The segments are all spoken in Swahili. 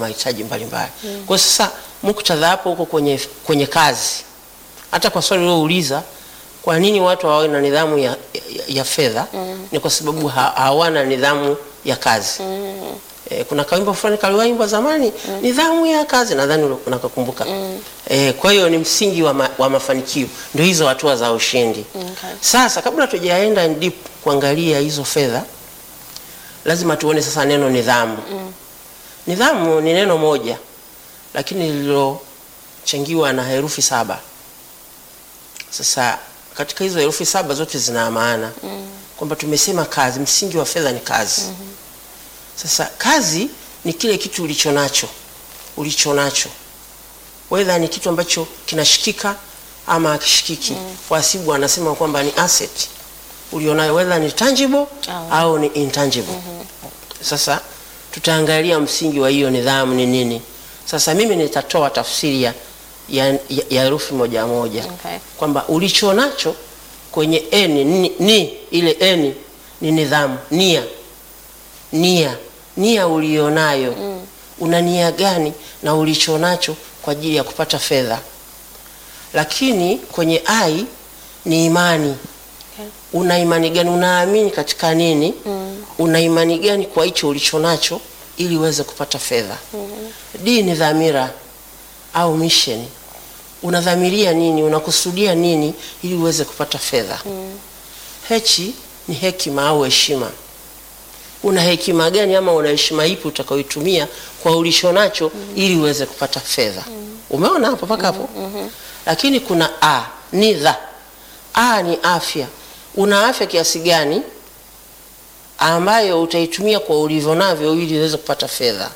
mahitaji mbalimbali. Kwa hiyo sasa muktadha hapo huko kwenye, kwenye kazi, hata kwa swali ulilouliza kwa nini watu hawawe na nidhamu ya, ya, ya fedha ni kwa sababu ha, hawana nidhamu ya kazi. E, kuna kawimbo fulani kaliwaimbwa zamani nidhamu ya kazi, nadhani ule- unakakumbuka. E, kwa hiyo ni msingi wa, ma, wa mafanikio, ndio hizo hatua za ushindi. Okay. Sasa kabla tujaenda in deep kuangalia hizo fedha, lazima tuone sasa neno nidhamu. Nidhamu ni neno moja lakini lililochangiwa na herufi saba. Sasa katika hizo herufi saba zote zina maana kwamba tumesema kazi, msingi wa fedha ni kazi. Sasa kazi ni kile kitu ulicho nacho, ulicho nacho wedha ni kitu ambacho kinashikika ama hakishikiki. Wahasibu wanasema kwamba ni asset ulionayo, wedha ni tangible Au. au ni intangible. Sasa tutaangalia msingi wa hiyo nidhamu ni nini. Sasa mimi nitatoa tafsiri ya ya ya- ya herufi moja moja Okay. kwamba ulicho nacho kwenye n ni, ni ile n ni nidhamu, nia nia nia ulionayo una nia gani na ulicho nacho kwa ajili ya kupata fedha. Lakini kwenye i ni imani Okay. una imani gani? Unaamini katika nini? Una imani gani kwa hicho ulicho nacho ili uweze kupata fedha? D ni dhamira au mission. Unadhamiria nini? Unakusudia nini ili uweze kupata fedha? H ni hekima au heshima. Una hekima gani ama una heshima ipi utakayoitumia kwa ulicho nacho ili uweze kupata fedha? Umeona hapo mpaka hapo? Lakini kuna a ni dha. A ni afya. Una afya kiasi gani ambayo utaitumia kwa ulivyo navyo ili uweze kupata fedha?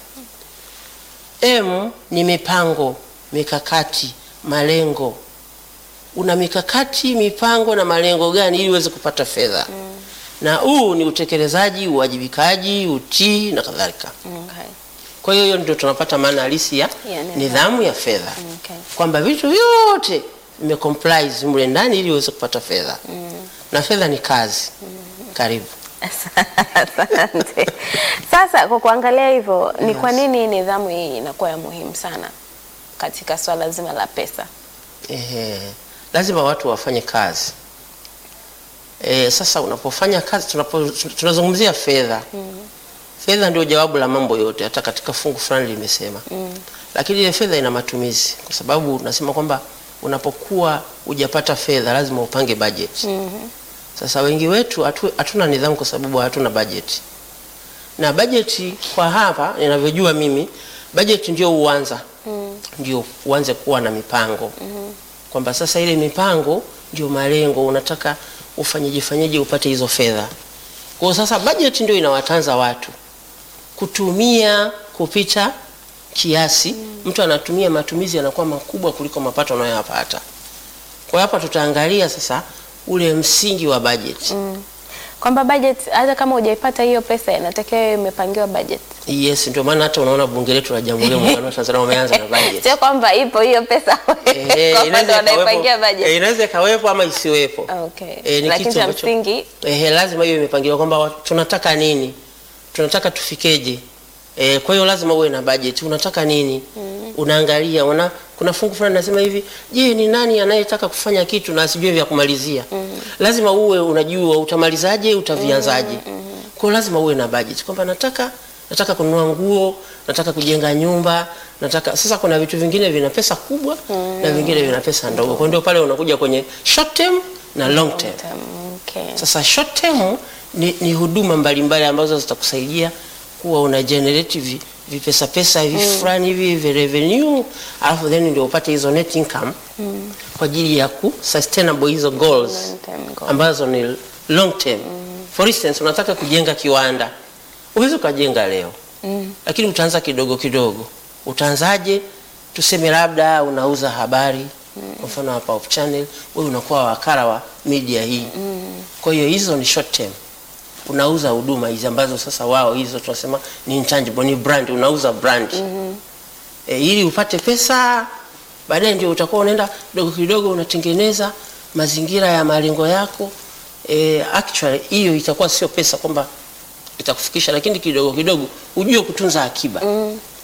M ni mipango, mikakati, malengo. Una mikakati, mipango na malengo gani ili uweze kupata fedha? Na U ni utekelezaji, uwajibikaji, utii na kadhalika. Okay. Kwa hiyo hiyo ndio tunapata maana halisi ya Ya nidhamu. nidhamu ya fedha, Okay. kwamba vitu vyote vimecomprise mle ndani ili uweze kupata fedha, na fedha ni kazi. Karibu. Asante. Sasa kwa kuangalia hivyo, ni kwa nini nidhamu hii inakuwa ya muhimu sana katika swala zima la pesa? Ehe, lazima watu wafanye kazi. E, sasa unapofanya kazi tunapo, tunazungumzia fedha. Fedha ndio jawabu la mambo yote, hata katika fungu fulani limesema. Lakini ile fedha ina matumizi, kwa sababu unasema kwamba unapokuwa hujapata fedha lazima upange budget. Sasa wengi wetu hatu- hatuna nidhamu kwa sababu hatuna budget. Na budget kwa hapa ninavyojua mimi, budget ndio uanza ndio uanze kuwa na mipango kwamba sasa ile mipango ndio malengo, unataka ufanyeje fanyeje upate hizo fedha. Kwa hiyo sasa budget ndio inawatanza watu kutumia kupita kiasi. Mtu anatumia, matumizi yanakuwa makubwa kuliko mapato anayoyapata. Kwa hiyo hapa tutaangalia sasa ule msingi wa budget. Kwamba budget hata kama hujaipata hiyo pesa inatakiwa iwe imepangiwa budget. Yes, ndio maana hata unaona bunge letu la Jamhuri ya Muungano wa Tanzania wameanza na budget. Sio kwamba ipo hiyo pesa Eh, kwamba inaweza ndio wanaipangia ikawepo- eh, budget. inaweza ikawepo ama isiwepo. Okay. Eh, ni Lakini kitu cha ambacho- msingi Eh, lazima hiyo imepangiliwa kwamba wa- tunataka nini, tunataka tufikeje. Eh, kwa hiyo lazima uwe na budget. Unataka nini? Unaangalia una, kuna fungu fulani nasema hivi, je, ni nani anayetaka kufanya kitu na asijue vya kumalizia? Lazima uwe unajua utamalizaje, utavianzaje. Kwa hiyo lazima uwe na budget kwamba nataka nataka kununua nguo, nataka kujenga nyumba, nataka sasa. Kuna vitu vingine vina pesa kubwa na vingine vina pesa ndogo, kwa hiyo ndio pale unakuja kwenye short term na long term. okay. Sasa short term ni, ni huduma mbalimbali ambazo zitakusaidia kuwa una generate vi, vipesa pesa hivi fulani hivi vi revenue, alafu then ndio upate hizo net income kwa ajili ya ku sustainable hizo goals Long term goal. ambazo ni long term. For instance, unataka kujenga kiwanda, uweze ukajenga leo lakini utaanza kidogo kidogo. Utaanzaje? Tuseme labda unauza habari kwa mfano hapa Hope Channel, wewe unakuwa wakala wa media hii. Kwa hiyo hizo ni short term. Unauza huduma hizi ambazo sasa wao hizo tunasema ni intangible, ni brand, unauza brand. E, ili upate pesa baadaye ndio utakuwa unaenda kidogo kidogo unatengeneza mazingira ya malengo yako. E, actually hiyo itakuwa sio pesa kwamba itakufikisha, lakini kidogo kidogo ujue kutunza akiba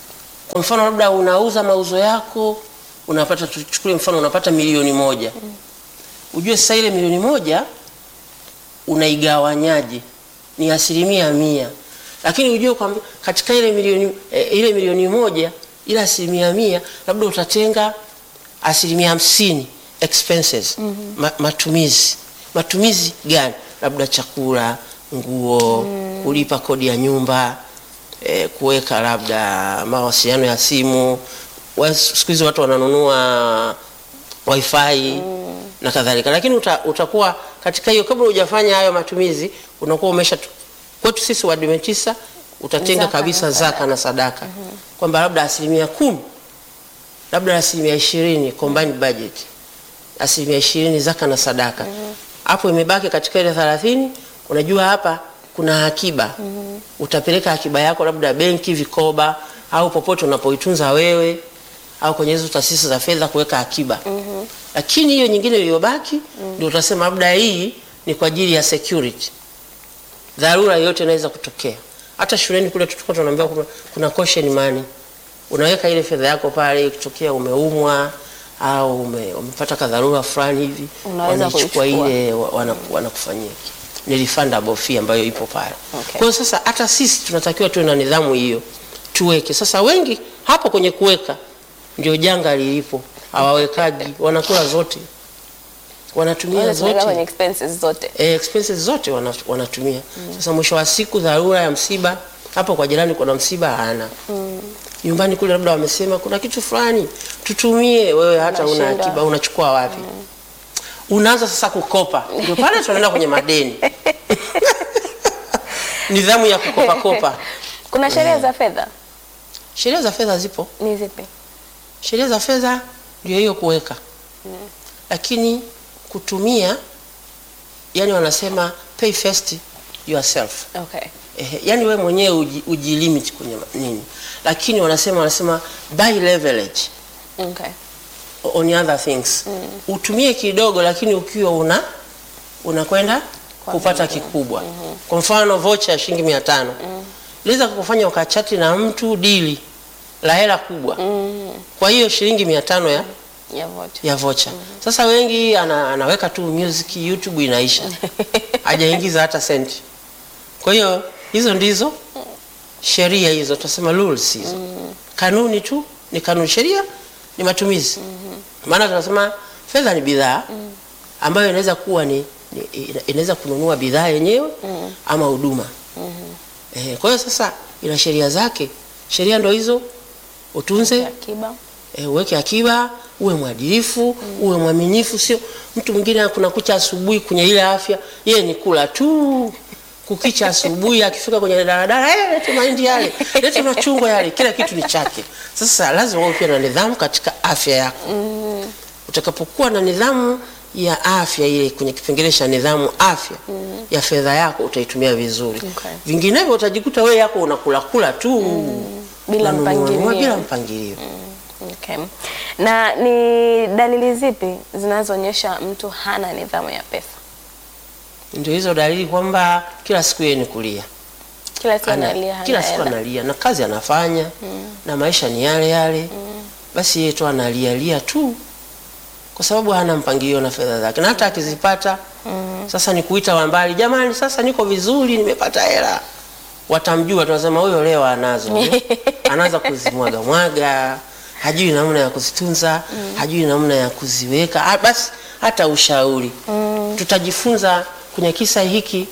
Kwa mfano labda unauza mauzo yako unapata, tuchukulie mfano unapata milioni moja. Ujue sasa ile milioni moja unaigawanyaje? Ni asilimia mia, lakini ujue kwamba katika ile milioni eh, ile milioni moja ile asilimia mia labda utatenga asilimia hamsini expenses ma, matumizi. Matumizi gani? Labda chakula, nguo, kulipa kodi ya nyumba eh, kuweka labda mawasiliano ya simu. Wa- Siku hizi watu wananunua wifi na kadhalika, lakini uta, utakuwa katika hiyo, kabla hujafanya hayo matumizi, unakuwa umesha kwetu sisi Waadventista utatenga Zaka kabisa na zaka na sadaka kwamba labda asilimia kumi labda asilimia ishirini combined budget, asilimia ishirini zaka na sadaka. Hapo imebaki katika ile thelathini, unajua hapa kuna akiba. Utapeleka akiba yako labda benki, vikoba, au popote unapoitunza wewe, au kwenye hizo taasisi za fedha kuweka akiba. Lakini hiyo nyingine iliyobaki ndio utasema labda hii ni kwa ajili ya security dharura yoyote inaweza kutokea. Hata shuleni kule tulikuwa tunaambiwa kuna, kuna caution money. Unaweka ile fedha yako pale, ikitokea umeumwa au ume, umepata kadharura fulani hivi, Unaweza wanaichukua kuichukua. ile wa- wana- wanakufanyia ni refundable fee ambayo ipo pale. Okay. Kwa hiyo sasa hata sisi tunatakiwa tuwe na nidhamu hiyo, tuweke. Sasa wengi hapo kwenye kuweka ndio janga lilipo, hawawekaji, wanakula zote, wanatumia Wale tunaweka zote kwenye expenses zote. eh, expenses zote wana, wanatumia sasa. Mwisho wa siku dharura ya msiba, hapo kwa jirani kuna msiba hana nyumbani kule, labda wamesema kuna kitu fulani tutumie, wewe hata una Unashindwa. akiba, unachukua wapi? Unaanza sasa kukopa, ndio pale tunaenda kwenye madeni nidhamu ya kukopa kopa. Kuna sheria za fedha Sheria za fedha zipo, ni zipi? sheria za fedha ndio hiyo kuweka, lakini kutumia, yani wanasema pay first yourself Okay. Ehe, yani we mwenyewe uji, ujilimit kwenye ma- nini, lakini wanasema wanasema buy leverage Okay. on other things utumie kidogo, lakini ukiwa una unakwenda Kwa kupata kikubwa. Kwa mfano vocha ya shilingi mia tano liweza kukufanya ukachati na mtu dili la hela kubwa kwa hiyo shilingi mia tano ya Ya vote. ya vocha. Sasa wengi ana, anaweka tu music YouTube inaisha, hajaingiza hata senti. Kwa hiyo hizo ndizo sheria hizo, tunasema rules hizo, kanuni tu ni kanuni, sheria ni matumizi. Maana tunasema fedha ni bidhaa ambayo inaweza kuwa ni, ni ina- inaweza kununua bidhaa yenyewe ama huduma. Eh, kwa hiyo sasa ina sheria zake, sheria ndo hizo, utunze Akiba. E, uweke akiba, uwe mwadilifu, uwe mwaminifu. Sio mtu mwingine kuna kucha asubuhi kwenye ile afya, yeye ni kula tu kukicha asubuhi, akifika kwenye daladala, eh, lete mahindi yale, lete machungwa yale, kila kitu ni chake. Sasa lazima uwe pia na nidhamu katika afya yako. Utakapokuwa na nidhamu ya afya ile kwenye kipengele cha nidhamu afya ya fedha yako utaitumia vizuri. Okay. Vinginevyo utajikuta wewe yako unakula kula tu Bila unanunua nunua mpangilio. bila mpangilio. Okay. Na ni dalili zipi zinazoonyesha mtu hana nidhamu ya pesa? Ndio hizo dalili kwamba kila siku yeye ni kulia, Kila siku Ana- analia hana kila siku hela. analia na kazi anafanya na maisha ni yale yale, basi yeye tu analia lia tu kwa sababu hana mpangilio na fedha zake, na hata akizipata sasa ni kuita wa mbali, jamani, sasa niko vizuri, nimepata hela, watamjua, tunasema huyo leo anazo, anaanza kuzimwaga mwaga, hajui namna ya kuzitunza, hajui namna ya kuziweka, Ah, basi hata ushauri tutajifunza kwenye kisa hiki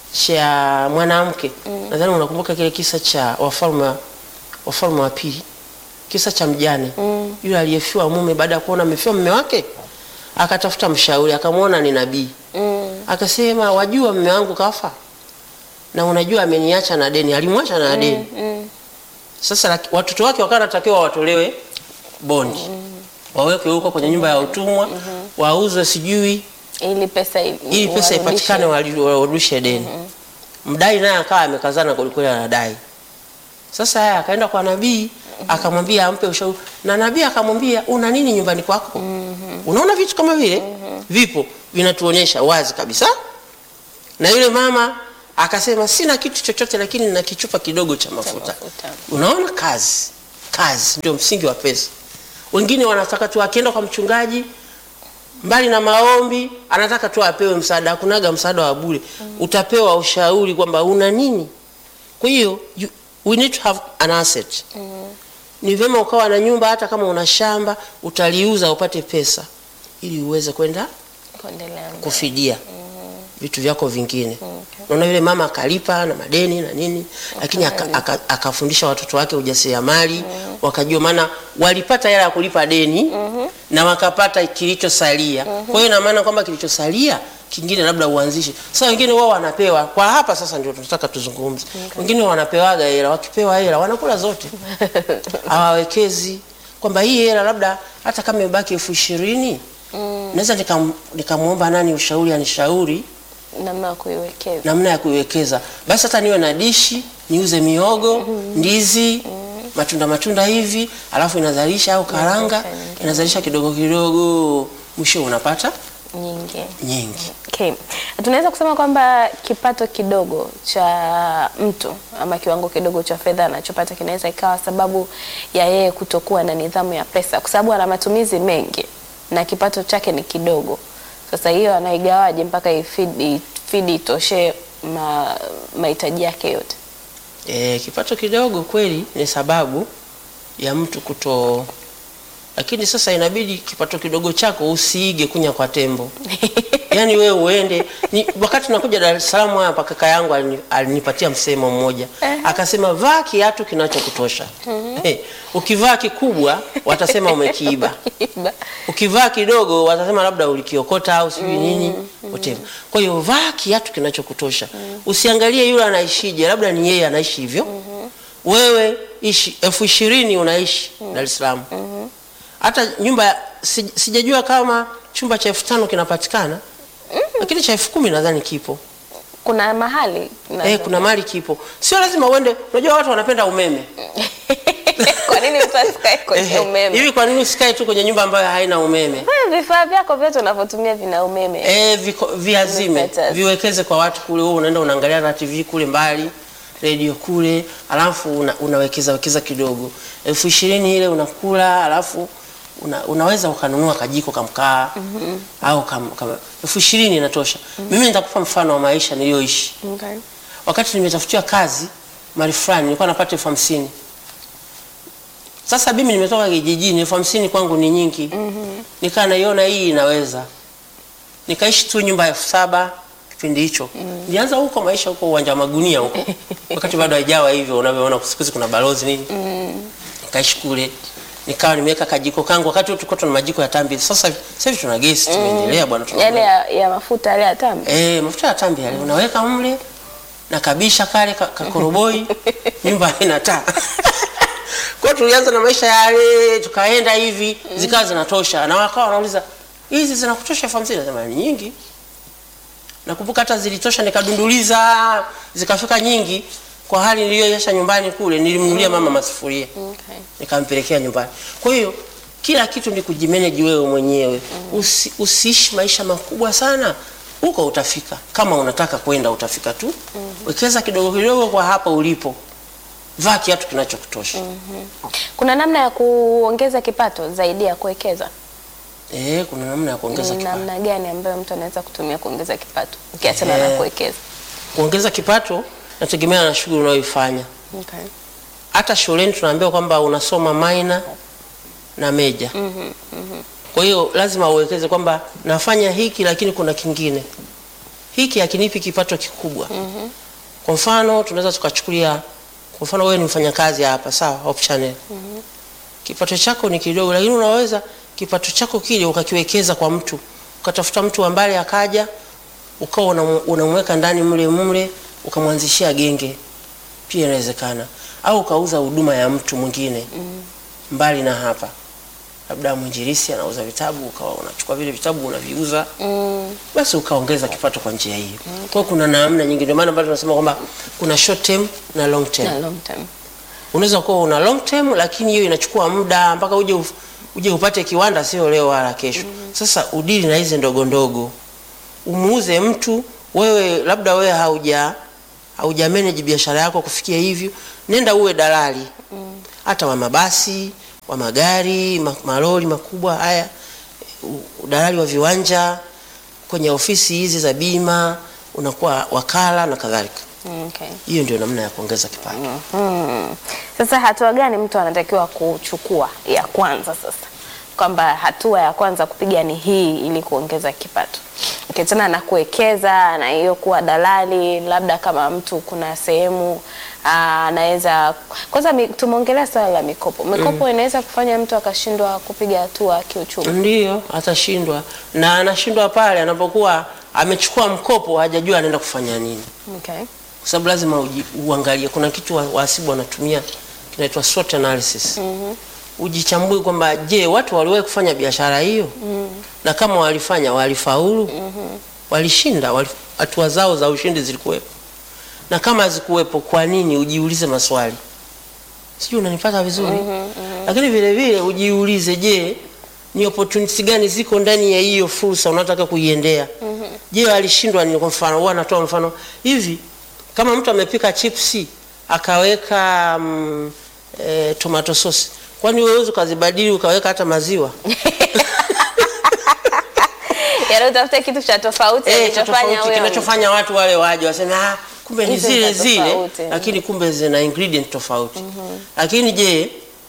cha mwanamke. Nadhani unakumbuka kile kisa cha wafalme wafalme wa pili, kisa cha mjane yule aliyefiwa mume, baada ya kuona amefiwa mume wake, akatafuta mshauri, akamwona ni nabii Mm. akasema, wajua mume wangu kafa na unajua ameniacha na deni. Alimwacha na deni. Mm. Sasa laki- watoto wake wakawa wanatakiwa watolewe bondi, wawekwe huko kwenye nyumba ya utumwa, wauzwe sijui Ili pesa ili, ili pesa warudishe. ipatikane wali- warudishe deni. Mdai naye akawa amekazana kwelikweli, anadai. Sasa haya akaenda kwa nabii akamwambia ampe ushauri, na nabii akamwambia una nini nyumbani kwako? Unaona vitu kama vile vipo vinatuonyesha wazi kabisa. Na yule mama akasema sina kitu chochote, lakini nina kichupa kidogo cha mafuta. mafuta. Unaona kazi kazi ndio msingi wa pesa. Wengine wanataka tu akienda kwa mchungaji, mbali na maombi, anataka tu apewe msaada. Hakunaga msaada wa bure, utapewa ushauri kwamba una nini. Kwa hiyo you- we need to have an asset. Ni vyema ukawa na nyumba, hata kama una shamba utaliuza upate pesa, ili uweze kwenda Kuendelea mbele. kufidia vitu vyako vingine. Naona yule mama akalipa na madeni na nini, lakini aka- aka- akafundisha watoto wake ujasiriamali, wakajua, maana walipata hela ya kulipa deni na wakapata kilichosalia. Kwa hiyo ina maana kwamba kilichosalia kingine labda uanzishe. Sasa wengine wao wanapewa kwa hapa, sasa ndio tunataka tuzungumze. Wengine wanapewaga hela, wakipewa hela wanakula zote, hawawekezi kwamba hii hela labda hata kama imebaki elfu ishirini naweza nikam- nikamwomba nani ushauri anishauri namna ya kuiwekeza. namna ya kuiwekeza, basi hata niwe na dishi niuze miogo, ndizi, matunda matunda hivi, alafu inazalisha au karanga Inazalisha nyingine. inazalisha kidogo kidogo, mwisho unapata nyingi. nyingi. Okay. Tunaweza kusema kwamba kipato kidogo cha mtu ama kiwango kidogo cha fedha anachopata kinaweza ikawa sababu ya yeye kutokuwa na nidhamu ya pesa, kwa sababu ana matumizi mengi na kipato chake ni kidogo. Sasa hiyo anaigawaje mpaka ifidi ifidi itoshe ma, mahitaji yake yote? E, kipato kidogo kweli ni sababu ya mtu kuto, lakini sasa inabidi kipato kidogo chako usiige kunya kwa tembo. Yaani wewe uende ni, wakati nakuja Dar es Salaam hapa kaka yangu alini- alinipatia msemo mmoja akasema, vaa kiatu kinachokutosha. Eh, ukivaa kikubwa watasema umekiiba, ukivaa kidogo watasema labda ulikiokota au sijui nini whatever. Kwa hiyo vaa kiatu kinachokutosha, usiangalie yule anaishije, labda ni yeye anaishi hivyo. Wewe ishi elfu ishirini unaishi Dar es Salaam, hata nyumba ya- si- sijajua kama chumba cha elfu tano kinapatikana, lakini cha elfu kumi nadhani kipo. Kuna mahali na- Eh, kuna mali kipo, sio lazima uende. Unajua watu wanapenda umeme kwa nini mtu asikae kwenye Eh, umeme? hivi. Kwa nini usikae tu kwenye nyumba ambayo haina umeme? Wewe Vifaa vyako vyote unavyotumia vina umeme. Eh, viko, viazime Umepata. viwekeze kwa watu kule. Wewe unaenda unaangalia na TV kule mbali, redio kule, alafu una, unawekeza wekeza kidogo elfu ishirini ile unakula, alafu una, unaweza ukanunua kajiko kamkaa au kam, kam, elfu ishirini inatosha. Mimi nitakupa mfano wa maisha niliyoishi Okay. wakati nimetafutiwa kazi mali fulani, nilikuwa napata elfu hamsini. Sasa mimi nimetoka kijijini, elfu hamsini kwangu ni nyingi. Nikaa naiona hii inaweza, nikaishi tu nyumba ya elfu saba kipindi hicho. Nilianza huko maisha huko uwanja wa magunia huko, wakati bado haijawa hivyo unavyoona siku hizi kuna balozi nini. Nikaishi kule, nikawa nimeweka kajiko kangu. Wakati huo tulikuwa tuna majiko ya tambi, sasa sasa hivi tuna gesi, tumeendelea bwana, tuna Yale ya, ya mafuta yale ya tambi. Eh, mafuta ya tambi yale unaweka mle na kabisha kale ka- kakoroboi nyumba haina taa. Kwa hiyo tulianza na maisha yale tukaenda hivi zikawa zinatosha na wakawa wanauliza hizi zinakutosha elfu hamsini? Nasema ni nyingi. Nakumbuka hata zilitosha nikadunduliza zikafika nyingi kwa hali niliyoiacha nyumbani kule nilimnunulia mama masufuria Okay. nikampelekea nyumbani. Kwa hiyo kila kitu ni kujimanage wewe mwenyewe. Usi, usiishi maisha makubwa sana, huko utafika. Kama unataka kwenda utafika tu. Wekeza kidogo kidogo kwa hapa ulipo, vaa kiatu kinachokutosha. Kuna namna ya kuongeza kipato zaidi ya kuwekeza? Eh, kuna namna ya kuongeza Ni kipato. namna gani ambayo mtu anaweza kutumia kuongeza kipato ukiachana na Eh. kuwekeza? Kuongeza kipato nategemea na shughuli unayoifanya. Okay. Hata shuleni tunaambiwa kwamba unasoma minor na major. Kwa hiyo lazima uwekeze kwamba nafanya hiki lakini kuna kingine. Hiki hakinipi kipato kikubwa. Kwa mfano tunaweza tukachukulia kwa mfano wewe ni mfanyakazi hapa sawa, Hope Channel. Kipato chako ni kidogo lakini unaweza kipato chako kile ukakiwekeza kwa mtu. Ukatafuta mtu ambaye akaja ukawa unamu- unamweka ndani mle mle ukamwanzishia genge. Pia inawezekana. Au ukauza huduma ya mtu mwingine mbali na hapa labda mwinjilisi anauza vitabu ukawa unachukua vile vitabu unaviuza Mm. basi ukaongeza kipato kwa njia hiyo. Kwa hiyo kuna namna nyingi, ndio maana bado tunasema kwamba kuna short term na long term. Na long term. Unaweza kuwa una long term, lakini hiyo inachukua muda mpaka uje uf- uje upate kiwanda, sio leo wala kesho. Sasa udili na hizi ndogo ndogo, umuuze mtu wewe, labda wewe hauja hauja manage biashara yako kufikia hivyo, nenda uwe dalali hata wa mabasi, wa magari, ma- malori makubwa haya, u- udalali wa viwanja, kwenye ofisi hizi za bima unakuwa wakala na kadhalika. Okay. Hiyo ndio namna ya kuongeza kipato. Hmm. Sasa hatua gani mtu anatakiwa kuchukua ya kwanza sasa? Kwamba hatua ya kwanza kupiga ni hii ili kuongeza kipato. Ukiachana na kuwekeza na hiyo kuwa dalali, labda kama mtu kuna sehemu ah, anaweza kwanza, mi- tumeongelea swala la mikopo. Mikopo inaweza kufanya mtu akashindwa kupiga hatua kiuchumi. Ndiyo, atashindwa na anashindwa pale anapokuwa amechukua mkopo hajajua anaenda kufanya nini, Okay. kwa sababu lazima uji, uangalie. Kuna kitu wa- wahasibu wanatumia kinaitwa SWOT analysis. Ujichambue kwamba je, watu waliwahi kufanya biashara hiyo na kama walifanya walifaulu, walishinda, wali- hatua zao za ushindi zilikuwepo, na kama hazikuwepo, kwa nini? Ujiulize maswali. Sijui unanipata vizuri? Lakini vile vile ujiulize, je, ni opportunity gani ziko ndani ya hiyo fursa unataka kuiendea? Je, alishindwa nini? Kwa mfano, huwa anatoa mfano hivi, kama mtu amepika chipsi akaweka mm, e, tomato sauce, kwani wewe huwezi ukazibadili ukaweka hata maziwa? Yaani utafuta kitu cha tofauti Eh, cha kinachofanya tofauti wewe- kinachofanya watu wale waje waseme ah, kumbe ni Hizo zile za zile, tofauti. lakini kumbe zina ingredient tofauti. Lakini je,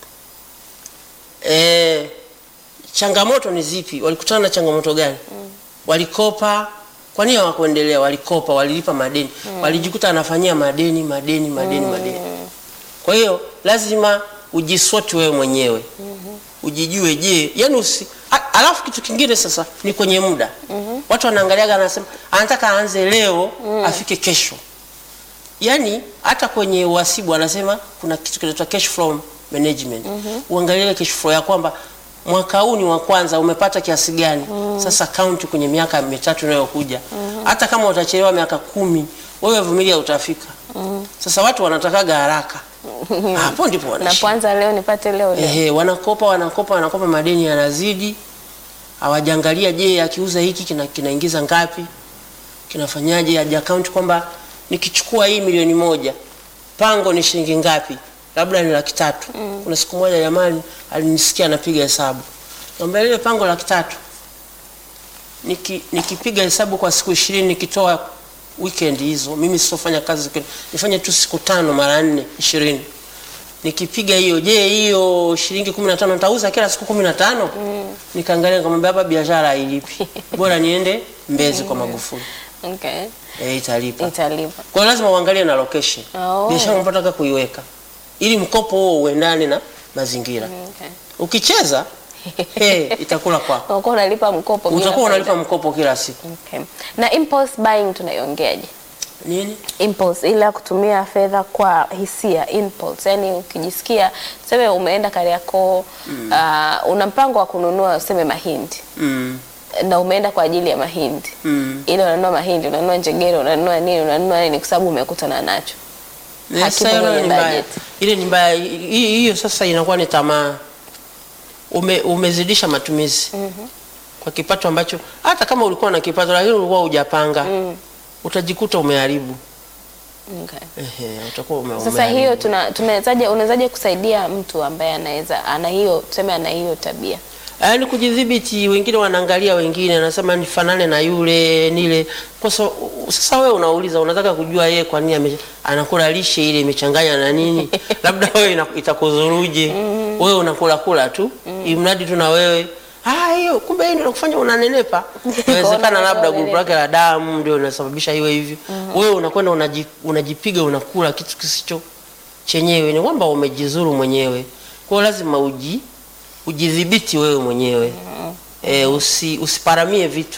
eh, changamoto ni zipi? Walikutana na changamoto gani? Walikopa, kwa nini hawakuendelea? Walikopa, walilipa madeni, walijikuta anafanyia madeni madeni madeni madeni. Kwa hiyo lazima ujiswoti wewe mwenyewe ujijue, je, yani usi a- alafu kitu kingine sasa ni kwenye muda watu wanaangaliaga, anasema anataka aanze leo afike kesho. Yani hata kwenye uhasibu anasema kuna kitu kinaitwa cash flow management. Uangalie cash flow ya kwamba mwaka huu ni wa kwanza, umepata kiasi gani? Sasa count kwenye miaka mitatu inayokuja. Hata kama utachelewa miaka kumi, wewe vumilia, utafika. Sasa watu wanatakaga haraka, hapo ndipo wanashika. Napoanza leo nipate leo leo. Ehe, wanakopa wanakopa wanakopa, madeni yanazidi, hawajaangalia je, akiuza hiki kina, kinaingiza ngapi, kinafanyaje, haja account kwamba nikichukua hii milioni moja pango ni shilingi ngapi, labda ni laki tatu. Kuna siku moja jamani alinisikia anapiga hesabu, naomba lile pango laki tatu niki, nikipiga hesabu kwa siku ishirini nikitoa weekend hizo, mimi sitofanya kazi weekend, nifanye tu siku tano mara nne ishirini nikipiga hiyo, je, hiyo shilingi kumi na tano nitauza kila siku kumi na tano? Nikaangalia nikamwambia, hapa biashara hailipi, bora niende Mbezi kwa Magufuli, Okay. eh, italipa. Italipa. Kwa hiyo lazima uangalie na location, Oh. biashara unapotaka kuiweka, ili mkopo huo uendane na mazingira. Okay. Ukicheza hey, itakula kwako, Unakuwa unalipa mkopo bila utakuwa faida. unalipa mkopo kila siku. Okay. Na impulse buying tunaiongeaje? Nini? Impulse ila kutumia fedha kwa hisia impulse, yani ukijisikia tuseme umeenda Kariakoo uh, una mpango wa kununua useme mahindi Mm, na umeenda kwa ajili ya mahindi mm. ile unanunua mahindi, unanunua njegere, unanunua nini, unanunua nini kwa sababu umekutana nacho. Sasa Hakipo hiyo kwenye ni mbaya. budget. Ile ni mbaya. Hii- Hiyo sasa inakuwa ni tamaa. Ume, umezidisha matumizi kwa kipato ambacho hata kama ulikuwa na kipato lakini ulikuwa hujapanga utajikuta umeharibu. Okay. Ehe, utakuwa ume, Sasa umeharibu. hiyo tuna tunawezaje, unawezaje kusaidia mtu ambaye anaweza ana hiyo tuseme ana hiyo tabia? Yaani kujidhibiti, wengine wanaangalia wengine, anasema nifanane na yule nile. Kwa so, sasa wewe unauliza, unataka kujua yeye kwa nini ame- anakula lishe ile imechanganya na nini? Labda wewe ina- itakudhuruje? Wewe unakula kula tu, imradi tu na wewe ah, hiyo kumbe hiyo ndio inakufanya unanenepa. Inawezekana labda grupu lake la damu ndio linasababisha iwe hivyo. Wewe unakwenda unaji, unajipiga unakula kitu kisicho chenyewe, ni kwamba umejizuru mwenyewe. Kwa hiyo lazima uji ujidhibiti wewe mwenyewe e, usi, usiparamie vitu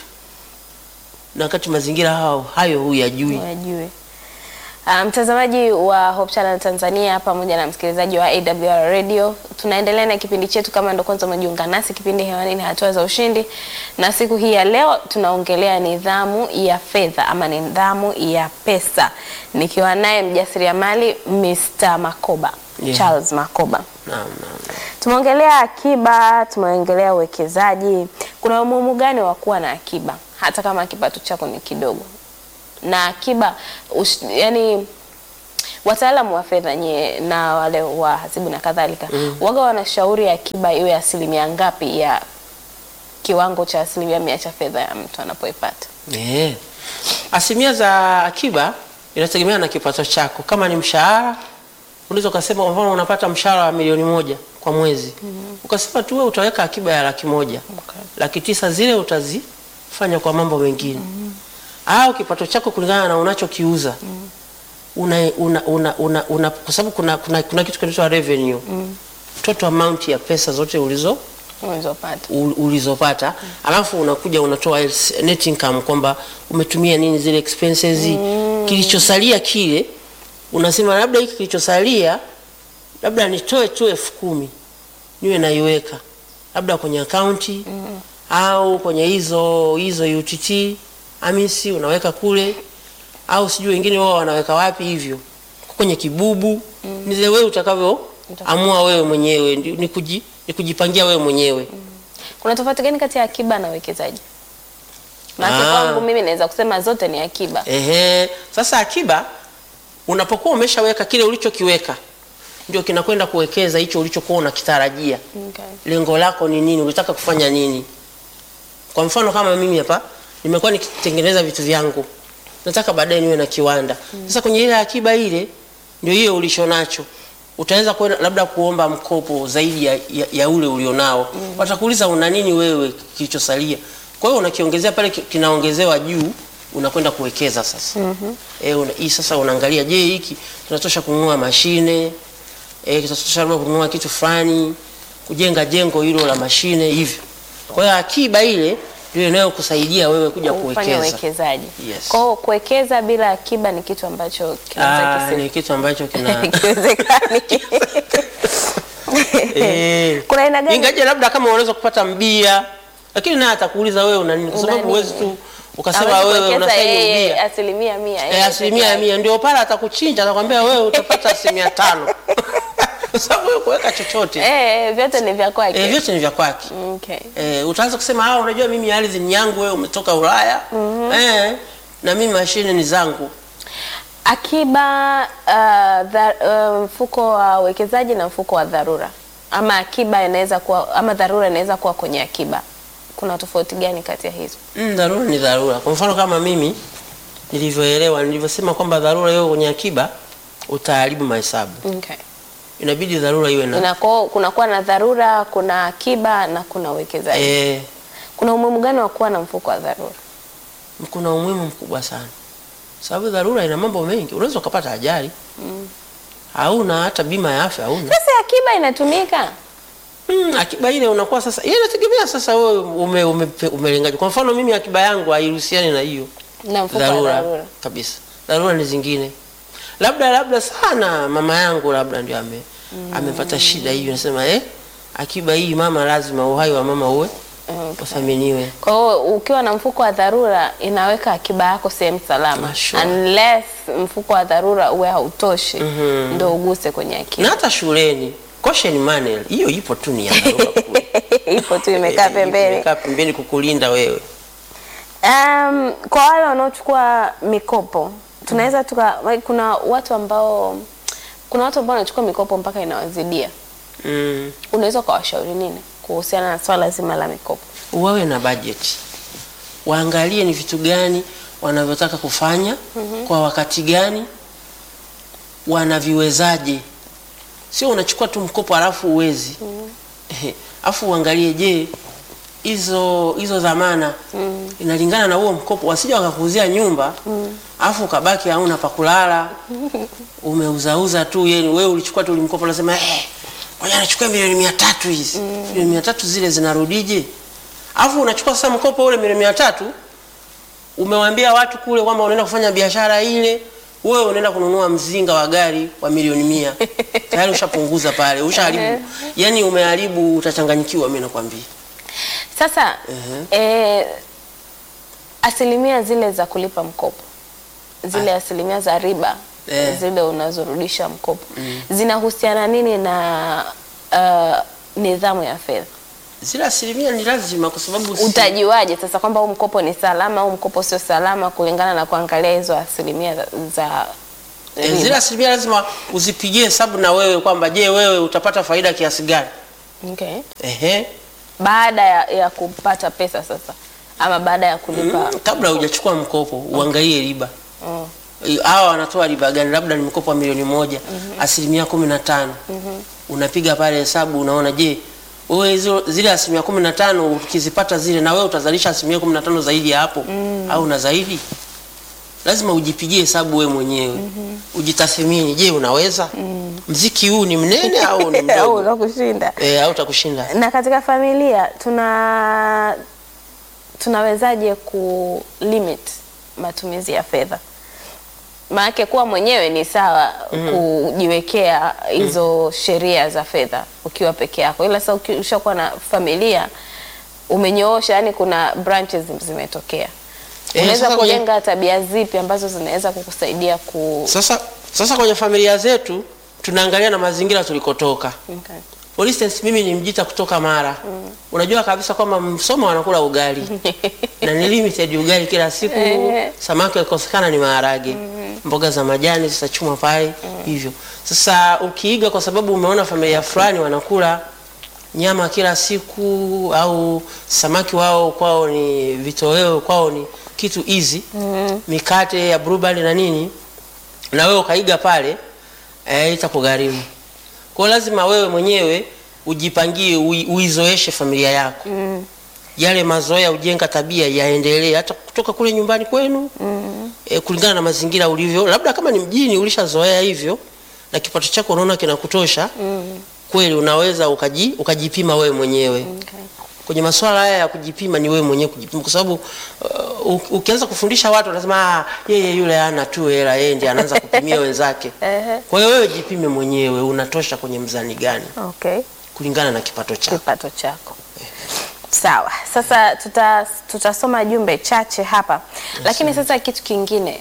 na wakati mazingira hao hayo huyajui. Wajue. Ah, mtazamaji wa Hope Channel Tanzania pamoja na msikilizaji wa AWR Radio, tunaendelea na kipindi chetu. Kama ndo kwanza umejiunga nasi, kipindi hewani ni hatua za ushindi, na siku hii ya leo tunaongelea nidhamu ya fedha ama nidhamu ya pesa, nikiwa naye mjasiriamali Mr. Makoba Yeah. Charles Makoba. Naam, naam, naam. Tumeongelea akiba, tumeongelea uwekezaji. Kuna umuhimu gani wa kuwa na akiba hata kama kipato chako ni kidogo? Na akiba ush, yani wataalamu wa fedha nyie na wale wa hasibu na kadhalika waga wanashauri akiba iwe asilimia ngapi ya kiwango cha asilimia mia cha fedha ya mtu anapoipata? Eh. Asilimia za akiba inategemea na kipato chako. Kama ni mshahara, unaweza ukasema kwa mfano unapata mshahara wa milioni moja kwa mwezi. Ukasema tu wewe utaweka akiba ya laki moja. Okay. Laki tisa zile utazifanya kwa mambo mengine. Au kipato chako kulingana na unachokiuza. Una, una, una, una, una, kwa sababu kuna, kuna, kuna kitu kinaitwa revenue. Total amount ya pesa zote ulizo Unazopata. ul- ulizopata alafu unakuja unatoa else- net income kwamba umetumia nini zile expenses kilichosalia kile unasema labda hiki kilichosalia labda nitoe tu elfu kumi niwe naiweka labda kwenye akaunti au kwenye hizo hizo UTT amisi unaweka kule au sijui wengine wao wanaweka wapi hivyo kwenye kibubu ni zile wewe utakavyo amua wewe mwenyewe ndi- ni, kuji, ni kujipangia wewe mwenyewe Kuna tofauti gani kati ya akiba na uwekezaji? Maana Ah. kwangu mimi naweza kusema zote ni akiba. Ehe, sasa akiba unapokuwa umeshaweka kile ulichokiweka ndio kinakwenda kuwekeza hicho ulichokuwa unakitarajia. Okay. Lengo lako ni nini? Unataka kufanya nini? Kwa mfano kama mimi hapa nimekuwa nikitengeneza vitu vyangu, nataka baadaye niwe na kiwanda. Sasa kwenye ile akiba ile ndio hiyo ulicho nacho utaweza kwenda labda kuomba mkopo zaidi ya, ya, ya ule ulionao. Watakuuliza una nini wewe kilichosalia. Kwa hiyo unakiongezea pale ki- kinaongezewa juu unakwenda kuwekeza sasa. Eh, una, hii sasa unaangalia je, hiki kinatosha kununua mashine? Eh, kitatosha labda kununua kitu fulani, kujenga jengo hilo la mashine hivyo. Kwa hiyo akiba ile ndio inayokusaidia wewe kuja Kufanya kuwekeza. uwekezaji. Yes. Kwa hiyo kuwekeza bila akiba ni kitu ambacho kinaweza Ah, kisi- ni kitu ambacho kina kiwezekani. Eh. Kuna aina gani? Ingaje labda kama unaweza kupata mbia, lakini naye atakuuliza wewe una nini, kwa Una sababu nini? huwezi tu ukasema Hawezi wewe kuwekeza unastahili yeye ubia. asilimia mia. Eh, yeye asilimia peke ya yake. mia ndio pale atakuchinja, atakwambia wewe utapata asilimia tano kwa sababu wewe kuweka chochote Eh, vyote ni vya kwake. eh, vyote ni vya kwake. Okay. Eh, utaanza kusema ah, unajua mimi ardhi ni yangu, wewe umetoka Ulaya eh, na mimi mashine ni zangu. Akiba uh, dha, uh, mfuko wa uwekezaji na mfuko wa dharura, ama akiba inaweza kuwa ama dharura inaweza kuwa kwenye akiba. Kuna tofauti gani kati ya hizo? Mm, dharura ni dharura. Kwa mfano kama mimi nilivyoelewa, nilivyosema kwamba dharura hiyo kwenye akiba utaharibu mahesabu. Okay. Inabidi dharura iwe na Inako, kunakuwa na dharura, kuna akiba na kuna uwekezaji. eh, Kuna umuhimu gani wa kuwa na mfuko wa dharura? kuna umuhimu mkubwa sana, sababu dharura ina mambo mengi. Unaweza ukapata ajali hauna hata bima ya afya hauna. Sasa akiba inatumika Mm, akiba ile unakuwa sasa, yeye inategemea sasa wewe ume, ume, umelengaje. Kwa mfano mimi akiba yangu haihusiani na hiyo na mfuko wa dharura dharura. kabisa. Dharura ni zingine, labda labda sana mama yangu labda ndio ame amepata shida hiyo, nasema eh, akiba hii mama, lazima uhai wa mama uwe Okay. uthaminiwe. Kwa hiyo ukiwa na mfuko wa dharura inaweka akiba yako sehemu salama. Ah, sure. Unless mfuko wa dharura uwe hautoshi ndio uguse kwenye Na akiba. hata shuleni caution money hiyo ipo tu, ni ya dharura kule. Ipo tu imekaa Eh, pembeni. imekaa pembeni kukulinda wewe. Um, kwa wale wanaochukua mikopo tunaweza tuka like, kuna watu ambao kuna watu ambao wanachukua mikopo mpaka inawazidia. Mm. Unaweza ukawashauri nini kuhusiana na swala zima la mikopo? wawe na budget, waangalie ni vitu gani wanavyotaka kufanya kwa wakati gani, wanaviwezaje. Sio unachukua tu mkopo halafu uwezi Ehe, alafu uangalie, je, hizo hizo dhamana inalingana na huo mkopo, wasija wakakuuzia nyumba alafu ukabaki hauna pa kulala, umeuzauza tu. Yeye wewe ulichukua tu ulimkopo, unasema eh, ngoja nichukue milioni mia tatu hizi milioni mia tatu zile zinarudije? Alafu unachukua sasa mkopo ule milioni mia tatu umewaambia watu kule kwamba unaenda kufanya biashara ile, wewe unaenda kununua mzinga wa gari wa milioni mia tayari ushapunguza pale, ushaharibu. Yani umeharibu, utachanganyikiwa. Mimi nakwambia Sasa eh, asilimia zile za kulipa mkopo zile asilimia za riba Eh. zile unazorudisha mkopo zinahusiana nini na uh, nidhamu ya fedha? zile asilimia ni lazima, kwa sababu si- Utajuaje sasa kwamba huu mkopo ni salama au mkopo sio salama kulingana na kuangalia hizo asilimia za, za Eh, riba. zile asilimia lazima uzipigie hesabu na wewe kwamba je, wewe utapata faida kiasi gani? Okay. Ehe. Baada ya, ya kupata pesa sasa ama baada ya kulipa Mm, kabla hujachukua mkopo uangalie riba Mm. hawa wanatoa riba gani? Labda ni mkopo wa milioni moja asilimia kumi na tano unapiga pale hesabu, unaona je, wewe hizo zile asilimia kumi na tano ukizipata zile, na wewe utazalisha asilimia kumi na tano zaidi ya hapo au na zaidi? Lazima ujipigie hesabu wewe mwenyewe ujitathmini. Je, unaweza? Mziki huu ni mnene au ni au mdogo? unakushinda. e, au utakushinda? Na katika familia tuna tunawezaje ku limit matumizi ya fedha? Maanake kuwa mwenyewe ni sawa kujiwekea hizo sheria za fedha ukiwa peke yako, ila sasa uki- ushakuwa na familia umenyoosha, yani kuna branches zimetokea. Eh, Unaweza sasa kwenye- kujenga tabia zipi ambazo zinaweza kukusaidia ku Sasa sasa kwenye familia zetu tunaangalia na mazingira tulikotoka. okay. For instance, mimi ni Mjita kutoka Mara. Unajua kabisa kwamba Msoma wanakula ugali na ni limited ugali kila siku. Eh. Samaki wakikosekana ni maharage, mboga za majani zitachumwa pale hivyo. Sasa ukiiga kwa sababu umeona familia fulani wanakula nyama kila siku au samaki wao kwao ni vitoweo, kwao ni kitu easy, mikate ya blueband na nini, na wewe ukaiga pale eh, itakugharimu. Kwa hiyo lazima wewe mwenyewe ujipangie, ui, uizoeshe familia yako yale mazoea, ujenga tabia yaendelee hata kutoka kule nyumbani kwenu e, kulingana na mazingira ulivyo. Labda kama ni mjini ulishazoea hivyo na kipato chako unaona kinakutosha kweli, unaweza ukaji, ukajipima wewe mwenyewe Okay. kwenye masuala haya ya kujipima ni wewe mwenyewe kujipima, kwa sababu uh, u- ukianza kufundisha watu wanasema ah, yeye yule ana tu hela, yeye ndiye anaanza kupimia wenzake. Ehe. Kwa hiyo wewe jipime mwenyewe, unatosha kwenye mzani gani Okay. kulingana na kipato chako. kipato chako. Sawa, sasa tuta, tutasoma jumbe chache hapa, lakini sasa kitu kingine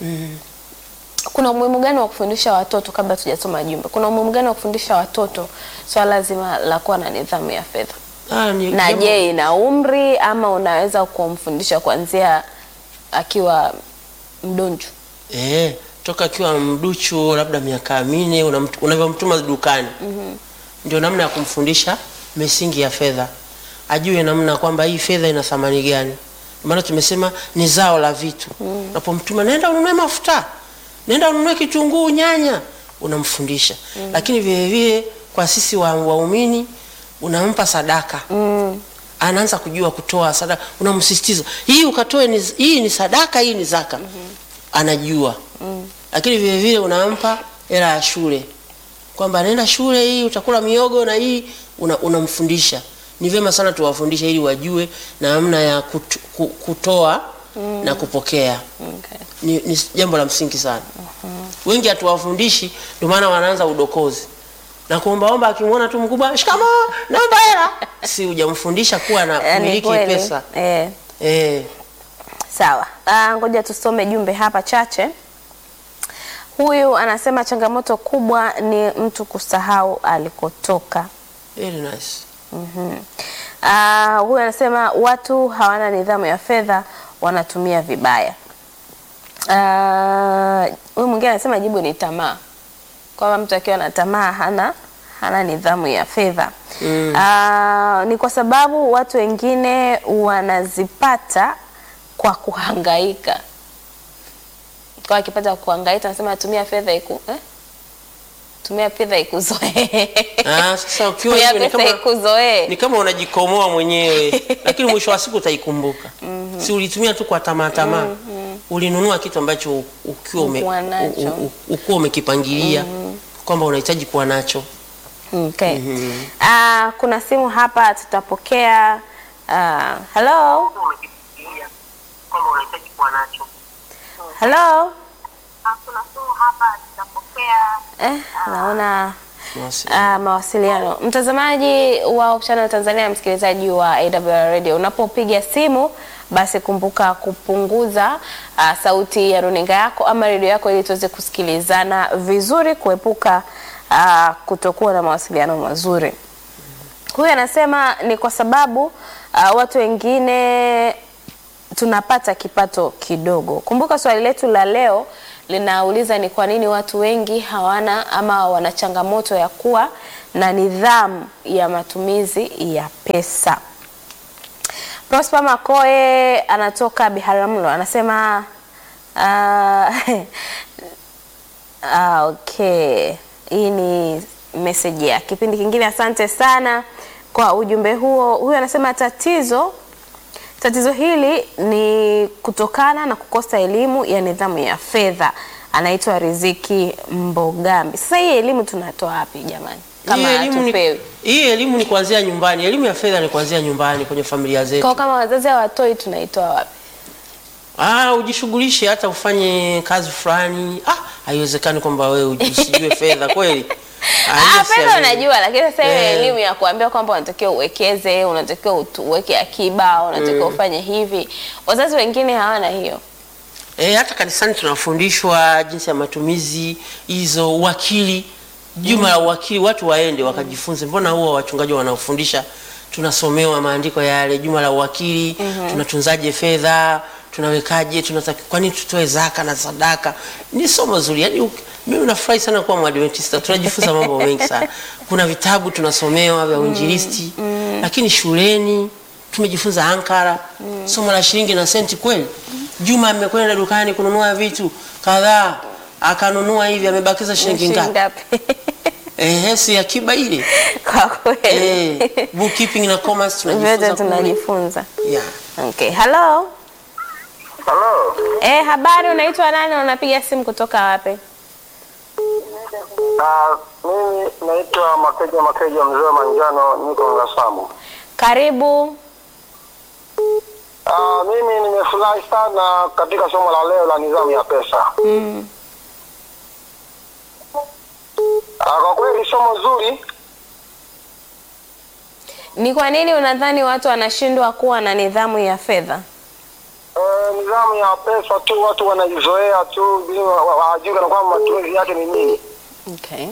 kuna umuhimu gani wa kufundisha watoto, kabla tujasoma jumbe, kuna umuhimu gani wa kufundisha watoto swala zima la kuwa na nidhamu ya fedha? Ah, ni Na jambo- je, ina umri ama unaweza kumfundisha kuanzia akiwa mdonju? Eh, toka akiwa mduchu labda miaka minne unamt- unavyomtuma dukani ndio namna ya kumfundisha misingi ya fedha, ajue namna kwamba hii fedha ina thamani gani. Maana tumesema ni zao la vitu. Unapomtuma nenda ununue mafuta, nenda ununue kitunguu, nyanya, unamfundisha. Lakini vile vile kwa sisi wa- waumini unampa sadaka anaanza kujua kutoa sadaka, unamsisitiza hii ukatoe, ni, hii ni sadaka, hii ni zaka anajua lakini vile vile unampa hela ya shule kwamba nenda shule hii utakula miogo na hii una- unamfundisha ni vyema sana tuwafundishe ili wajue namna ya kutu, ku- kutoa na kupokea Okay. ni, ni jambo la msingi sana wengi hatuwafundishi ndio maana wanaanza udokozi na kuombaomba akimwona tu mkubwa shikamo naomba hela si hujamfundisha kuwa na Yaani kumiliki kweli, pesa eh. eh. Sawa, Ah, ngoja tusome jumbe hapa chache. Huyu anasema changamoto kubwa ni mtu kusahau alikotoka. Very nice. Ah, huyu anasema watu hawana nidhamu ya fedha, wanatumia vibaya. Ah, Huyu mwingine anasema jibu ni tamaa, kwamba mtu akiwa na tamaa hana hana nidhamu ya fedha. Ah, ni kwa sababu watu wengine wanazipata kwa kuhangaika. Kwa akipata kuhangaika, anasema tumia fedha iku eh? tumia fedha ikuzoee. Ah, sasa ukiwa Tumia hivyo ni pesa kama ikuzoee. ni kama unajikomoa mwenyewe lakini mwisho wa siku utaikumbuka si ulitumia tu kwa tamaa tamaa ulinunua kitu ambacho u- ukiwa ume, Ukuwa nacho. u- u- ukuwa umekipangilia kwamba unahitaji kuwa nacho Okay. Ah, kuna simu hapa tutapokea. Ah, hello. kwamba unahitaji kuwa nacho Hello. Eh, naona ah, mawasiliano. Mtazamaji wa Hope Channel Tanzania, msikilizaji wa AWR Radio, unapopiga simu basi kumbuka kupunguza ah, sauti ya runinga yako ama redio yako ili tuweze kusikilizana vizuri, kuepuka ah, kutokuwa na mawasiliano mazuri. Huyu anasema ni kwa sababu uh, watu wengine tunapata kipato kidogo. Kumbuka swali letu la leo linauliza ni kwa nini watu wengi hawana ama wana changamoto ya kuwa na nidhamu ya matumizi ya pesa. Prosper Makoe anatoka Biharamulo anasema uh, ah, okay, hii ni message ya kipindi kingine. Asante sana kwa ujumbe huo. Huyu anasema tatizo tatizo hili ni kutokana na kukosa elimu ya nidhamu ya fedha. Anaitwa Riziki Mbogambi. Sasa hii elimu tunatoa wapi jamani, kama hii elimu ni, hatupewi? hii elimu ni kuanzia nyumbani. Elimu ya fedha ni kuanzia nyumbani kwenye familia zetu. Kwa kama wazazi hawatoi tunaitoa wapi? Ah, ujishughulishe hata ufanye kazi fulani. Ah, haiwezekani kwamba wewe usijue fedha kweli. Ah, hiyo si fedha elimu. unajua, lakini sasa ile Eh. elimu ya kuambia kwamba unatakiwa uwekeze, unatakiwa utu- uweke akiba, unatakiwa ufanye hivi, wazazi wengine hawana hiyo. E, hata kanisani tunafundishwa jinsi ya matumizi hizo, uwakili, juma la uwakili, watu waende wakajifunze. Mbona huwa wachungaji wanaofundisha, tunasomewa maandiko yale, juma la uwakili, tunatunzaje fedha, tunawekaje, tunataki, kwa nini tutoe zaka na sadaka. Ni somo zuri, yaani uk- mimi nafurahi sana kuwa Mwadventista, tunajifunza mambo mengi sana. Kuna vitabu tunasomewa vya uinjilisti, lakini shuleni tumejifunza ankara, somo la shilingi na senti kweli. Juma amekwenda dukani kununua vitu kadhaa, akanunua hivi, amebakiza shilingi ngapi? Ngapi? Eh, si akiba ile. Kwa kweli Eh, bookkeeping na commerce tunajifunza. vyote kule. tunajifunza. Yeah. Okay, hello. Halo, Eh, habari, unaitwa nani? Unapiga simu kutoka wapi? Ah, mimi naitwa Makeja Makeja mzee wa manjano, niko Ngasamu. Karibu. Ah, mimi nimefurahi sana katika somo la leo la nidhamu ya pesa. Mm. Ah, kwa kweli somo zuri. Ni kwa nini unadhani watu wanashindwa kuwa na nidhamu ya fedha? Eh, nidhamu ya pesa tu watu wanaizoea tu bila wa- wa- hawajui kana kwamba matumizi yake ni nini. Okay.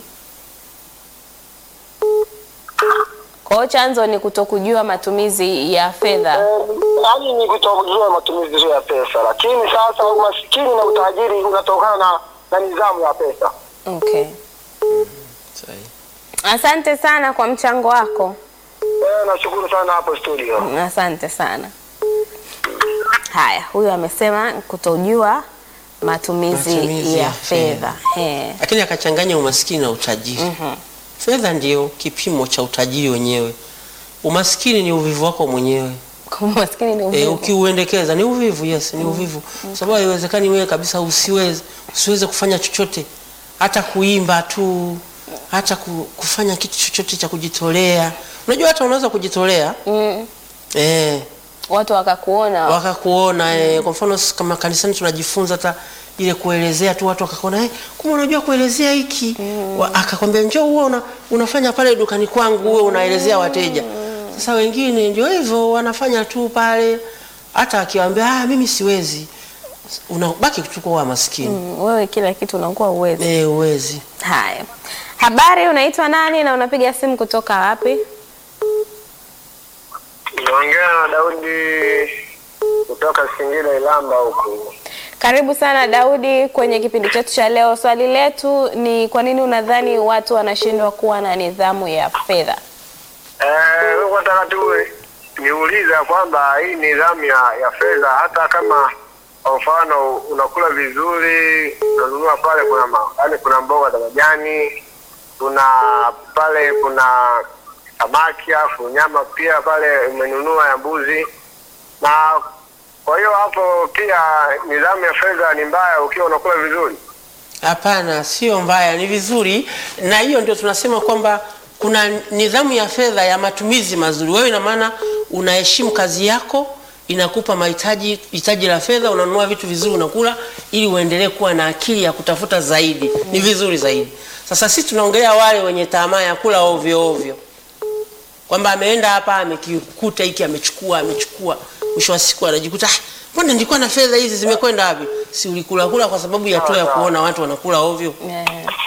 Kwa hiyo chanzo ni kutokujua matumizi ya fedha. Eh, Yaani ni kutokujua matumizi ya pesa, lakini sasa umasikini na utajiri unatokana na, na nidhamu ya pesa. Okay. Sahi. Asante sana kwa mchango wako. Eh, nashukuru sana hapo studio. Asante sana. Haya, huyu amesema kutojua matumizi, Matumizi ya ya fedha. Eh. Lakini akachanganya umaskini na utajiri. Fedha ndiyo kipimo cha utajiri wenyewe. Umaskini ni uvivu wako mwenyewe. Kwa maskini ni E, uvivu. ukiuendekeza ni uvivu, yes, ni uvivu. Kwa sababu haiwezekani wewe kabisa usiweze usiweze kufanya chochote, hata kuimba tu, hata ku- kufanya kitu chochote cha kujitolea. Unajua hata unaweza kujitolea Mm. eh, Watu wakakuona wakakuona eh, kwa mfano sisi kama kanisani tunajifunza hata ile kuelezea tu, watu wakakuona eh, kumbe unajua kuelezea hiki Wa- akakwambia njoo uwe una, unafanya pale dukani kwangu uwe unaelezea wateja. Sasa wengine ndio hivyo wanafanya tu pale, hata akiwaambia ah, mimi siwezi, unabaki tu kuwa maskini Mm, wewe kila kitu unakuwa uwezi. eh, uwezi. Haya, habari, unaitwa nani na unapiga simu kutoka wapi? Naongea na Daudi kutoka Singida Ilamba huku. Karibu sana Daudi kwenye kipindi chetu cha leo. Swali letu ni kwa nini unadhani watu wanashindwa kuwa na nidhamu ya fedha? Eh, mimi nataka tu niuliza kwamba hii nidhamu ya, ya fedha hata kama kwa mfano unakula vizuri, unanunua pale kuna ma, yani kuna mboga za majani, kuna pale kuna samaki afu nyama pia pale umenunua ya mbuzi, na kwa hiyo hapo pia nidhamu ya fedha ni mbaya ukiwa unakula vizuri. Hapana, sio mbaya, ni vizuri, na hiyo ndio tunasema kwamba kuna nidhamu ya fedha ya matumizi mazuri. Wewe ina maana unaheshimu kazi yako, inakupa mahitaji hitaji la fedha, unanunua vitu vizuri, unakula ili uendelee kuwa na akili ya kutafuta zaidi, ni vizuri zaidi. Sasa sisi tunaongelea wale wenye tamaa ya kula ovyo ovyo, kwamba ameenda hapa amekikuta hiki amechukua amechukua, mwisho wa siku anajikuta "Ah, mbona nilikuwa na fedha hizi zimekwenda wapi? Si ulikula kula kwa sababu ya tu ya kuona watu wanakula ovyo. Eh.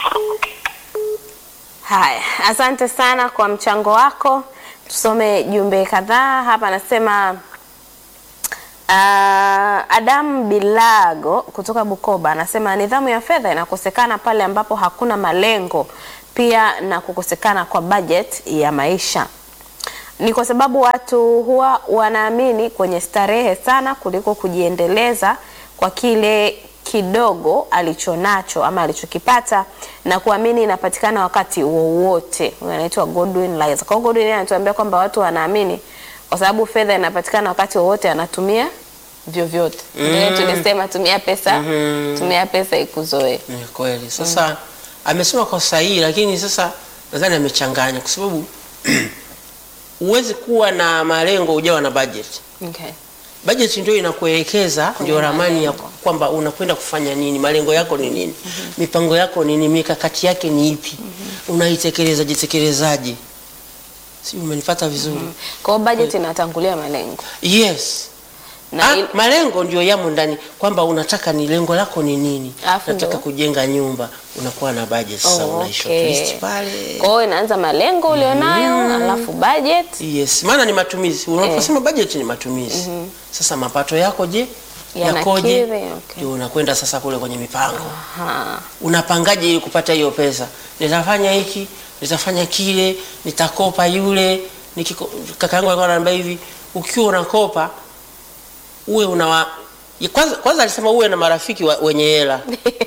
Haya, asante sana kwa mchango wako. Tusome jumbe kadhaa hapa. Anasema Uh, Adam Bilago kutoka Bukoba anasema nidhamu ya fedha inakosekana pale ambapo hakuna malengo, pia na kukosekana kwa budget ya maisha. Ni kwa sababu watu huwa wanaamini kwenye starehe sana kuliko kujiendeleza kwa kile kidogo alichonacho ama alichokipata na kuamini inapatikana wakati wowote. Huyu anaitwa Godwin Liza. Kwa hiyo Godwin yeye anatuambia kwamba watu wanaamini kwa sababu fedha inapatikana wakati wowote, anatumia vyovyote. Ndio tulisema tumia pesa, tumia pesa ikuzoee. Ni kweli. Sasa amesema kwa sahihi, lakini sasa nadhani amechanganya kwa sababu huwezi kuwa na malengo hujawa na budget. Okay. Budget ndio inakuelekeza, ndio ramani ya malengo. kwamba unakwenda kufanya nini, malengo yako ni nini, mipango yako ni nini, mikakati yake ni ipi, unaitekeleza jitekelezaje? Si umenipata vizuri? Kwa hiyo budget inatangulia malengo. Yes. Na Ah, il- malengo ndio yamo ndani kwamba unataka ni lengo lako ni nini. Alafu Nataka ndio- kujenga nyumba, unakuwa na budget sasa, Oh, una okay. shortlist pale. Kwa hiyo inaanza malengo ulionayo, alafu budget Yes, maana ni matumizi. Unaposema budget ni matumizi. Sasa mapato yako je? Yanakidhi, Yakoje? okay. Ndio unakwenda sasa kule kwenye mipango. Aha. Unapangaje ili kupata hiyo pesa? Nitafanya hiki, nitafanya kile, nitakopa yule. Nikiko, kaka yangu alikuwa ananiambia hivi, ukiwa unakopa uwe unawa ya kwanza, kwanza alisema uwe na marafiki wa, wenye hela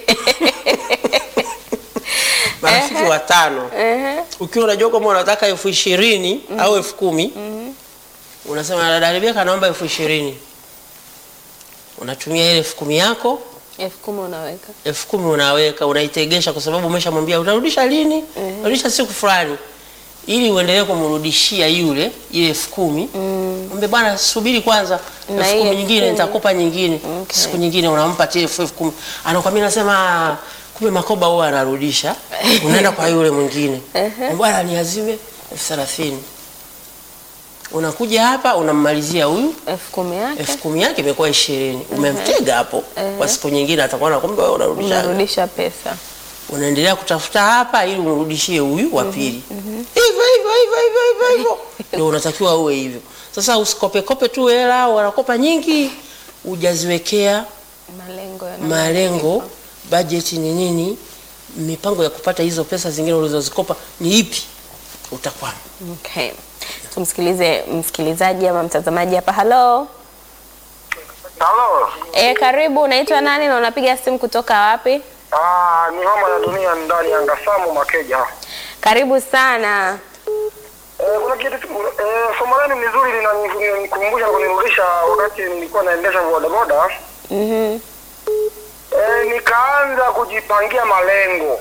marafiki watano Ehe. ukiwa unajua kwamba unataka elfu ishirini au elfu kumi unasema dada Rebeka naomba elfu ishirini unatumia ile elfu kumi yako elfu kumi unaweka elfu kumi unaweka unaitegesha kwa sababu umeshamwambia utarudisha lini utarudisha siku fulani ili uendelee kumrudishia yule ile elfu kumi mwambie bwana subiri kwanza Na elfu hii kumi elfu nyingine kumi. nitakupa nyingine Okay. siku nyingine unampa tile elfu elfu kumi anakwambia nasema "Ah, kumbe makoba huwa anarudisha unaenda kwa yule mwingine bwana niazime elfu thelathini unakuja hapa unammalizia huyu elfu kumi yake elfu kumi yake imekuwa ishirini umemtega hapo kwa siku nyingine atakuwa na kumbe wewe unarudisha unarudisha pesa unaendelea kutafuta hapa ili umrudishie huyu wa pili hivyo hivyo hivyo hivyo hivyo hivyo ndio unatakiwa uwe hivyo sasa usikope kope tu hela wanakopa nyingi hujaziwekea malengo ya malengo bajeti ni nini mipango ya kupata hizo pesa zingine ulizozikopa ni ipi utakwama Okay. Tumsikilize msikilizaji ama mtazamaji hapa. Halo. Halo. E, karibu. Unaitwa nani na unapiga simu kutoka wapi? Ah, ni homa ya dunia ndani ya Ngasamu Makeja. Karibu sana. Eh, kuna kitu eh, somo lenu ni zuri linanikumbusha na kunirudisha wakati nilikuwa naendesha bodaboda. Mhm. Eh, nikaanza kujipangia malengo.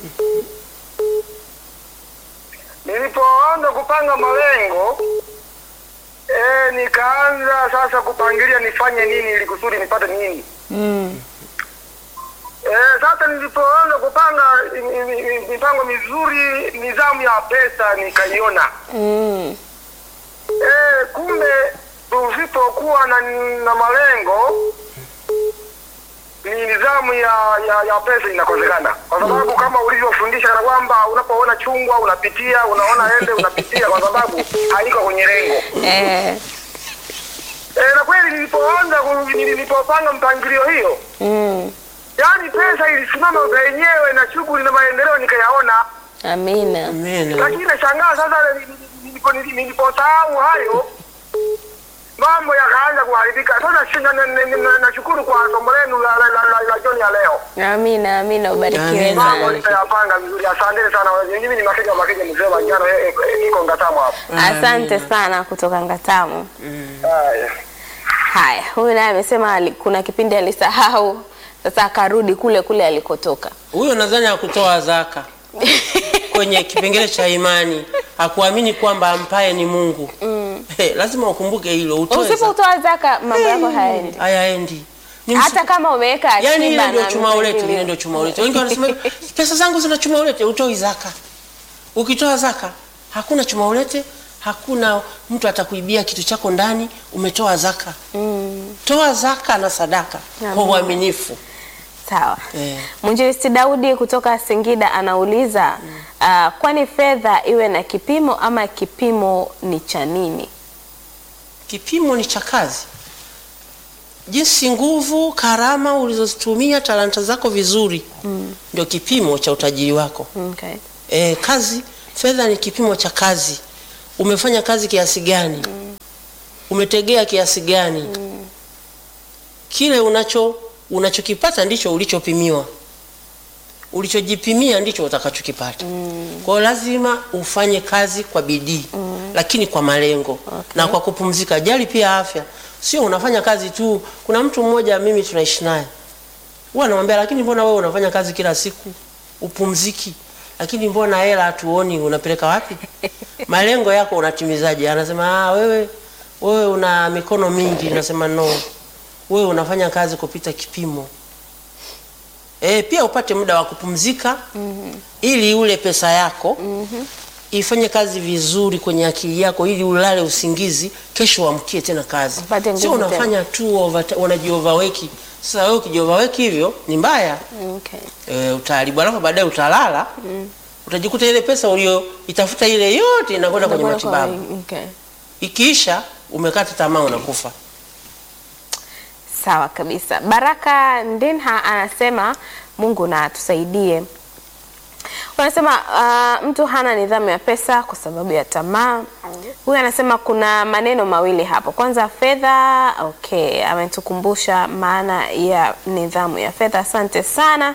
Nilipoanza kupanga malengo eh, nikaanza sasa kupangilia nifanye nini ili kusudi nipate nini. Mm. Eh, sasa nilipoanza kupanga i- i- i- mipango mizuri, nidhamu ya pesa nikaiona. Mm. Eh, kumbe tusipokuwa na, na malengo ni nidhamu ya, ya, ya pesa inakosekana, kwa sababu kama ulivyofundisha na kwamba unapoona chungwa unapitia, unaona ende unapitia, kwa sababu haiko kwenye lengo. Eh. Eh, na kweli nilipoanza ku- nilipopanga mpangilio hiyo, Mm. yaani pesa ilisimama penyewe na shughuli na maendeleo nikayaona. Amina. Amen. lakini nashangaa sasa nilipo- nilipo- niliposahau hayo mambo yakaanza kuharibika. Sasa shi- na- na- na- na- nashukuru kwa somo lenu la, la, la, la, la jioni ya leo, Amina, amina, ubarikiwe Amina. mambo sana. nitayapanga vizuri. Asanteni sana. Mimi ni Makeja Makeja mzee wa njano, eh, eh, niko Ngatamu hapa. Asante sana kutoka Ngatamu. Haya. Haya, huyu naye amesema ali- kuna kipindi alisahau, sasa akarudi kule kule alikotoka. huyo nadhani hakutoa zaka kwenye kipengele cha imani hakuamini kwamba ampaye ni Mungu Hey, lazima ukumbuke hilo utoe zaka. Usipotoa zaka mambo yako hayaendi, hayaendi Ni hata kama umeweka akiba yani ile ndio na chuma ulete mpangilio. ile ndio chuma ulete wengi wanasema hivi, pesa zangu zina chuma ulete utoi zaka ukitoa zaka hakuna chuma ulete hakuna mtu atakuibia kitu chako ndani umetoa zaka Mm, toa zaka na sadaka kwa Amen. uaminifu sawa. eh. Mwinjilisti Daudi kutoka Singida anauliza ah, kwani fedha iwe na kipimo ama kipimo ni cha nini? kipimo ni cha kazi jinsi nguvu, karama ulizozitumia, talanta zako vizuri ndio kipimo cha utajiri wako. Okay. E, kazi, fedha ni kipimo cha kazi. Umefanya kazi kiasi gani? Umetegea kiasi gani? Kile unacho unachokipata ndicho ulichopimiwa, ulichojipimia ndicho utakachokipata. Kwa hiyo lazima ufanye kazi kwa bidii, lakini kwa malengo na kwa kupumzika. Jali pia afya, sio unafanya kazi tu. Kuna mtu mmoja mimi tunaishi naye huwa namwambia, lakini mbona wewe unafanya kazi kila siku upumziki, lakini mbona hela hatuoni, unapeleka wapi? malengo yako unatimizaje? Anasema ah, wewe wewe una mikono mingi. Nasema no, wewe unafanya kazi kupita kipimo. E, pia upate muda wa kupumzika ili ule pesa yako ifanye kazi vizuri kwenye akili yako, ili ulale usingizi, kesho uamkie tena kazi. Upate Sio nguvu unafanya tu over, unajioverwork. Sasa wewe ukijioverwork hivyo ni mbaya Okay. e, utaharibu, alafu baadaye utalala utajikuta ile pesa ulioitafuta ile yote inakwenda kwenye Unakuwa kwa- matibabu, Okay. ikiisha umekata tamaa, unakufa. Sawa kabisa. Baraka Ndinha anasema Mungu na atusaidie. Wanasema uh, mtu hana nidhamu ya pesa kwa sababu ya tamaa. Huyu anasema kuna maneno mawili hapo. Kwanza fedha, okay, ametukumbusha maana ya nidhamu ya fedha. Asante sana.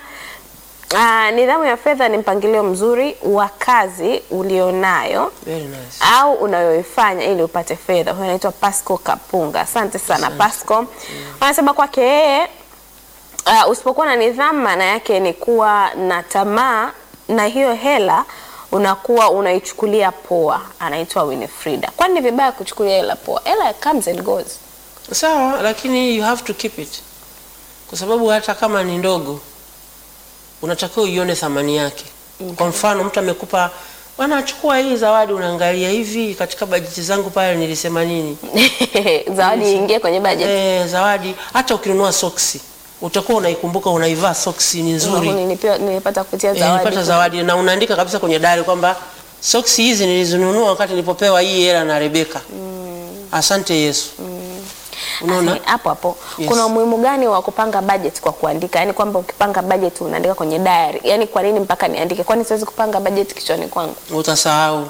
Uh, nidhamu ya fedha ni mpangilio mzuri wa kazi ulionayo Very nice. au unayoifanya ili upate fedha. Huyo anaitwa Pasco Kapunga. Asante sana Pasco. Wanasema kwake yeye uh, usipokuwa na nidhamu, maana yake ni kuwa na tamaa, na hiyo hela unakuwa unaichukulia poa. Anaitwa Winifrida. Kwani ni vibaya kuchukulia hela poa? Hela comes and goes. Sawa, lakini you have to keep it, kwa sababu hata kama ni ndogo unatakiwa uione thamani yake. Kwa mfano, mtu amekupa bwana, chukua hii zawadi, unaangalia hivi, katika bajeti zangu pale nilisema nini? Zawadi iingie kwenye budget. Eh, zawadi. Hata ukinunua soksi utakuwa unaikumbuka, unaivaa soksi ni nzuri. Nilipewa- Nilipata kupitia Eh, zawadi. nilipata zawadi na unaandika kabisa kwenye dari kwamba soksi hizi nilizinunua wakati nilipopewa hii hela na Rebeka. Asante Yesu. Unaona? Asi- hapo hapo Yes. kuna umuhimu gani wa kupanga budget kwa kuandika? Yaani kwamba ukipanga budget unaandika kwenye diary. Yaani kwa nini mpaka niandike? Kwani siwezi kupanga budget kichwani kwangu? utasahau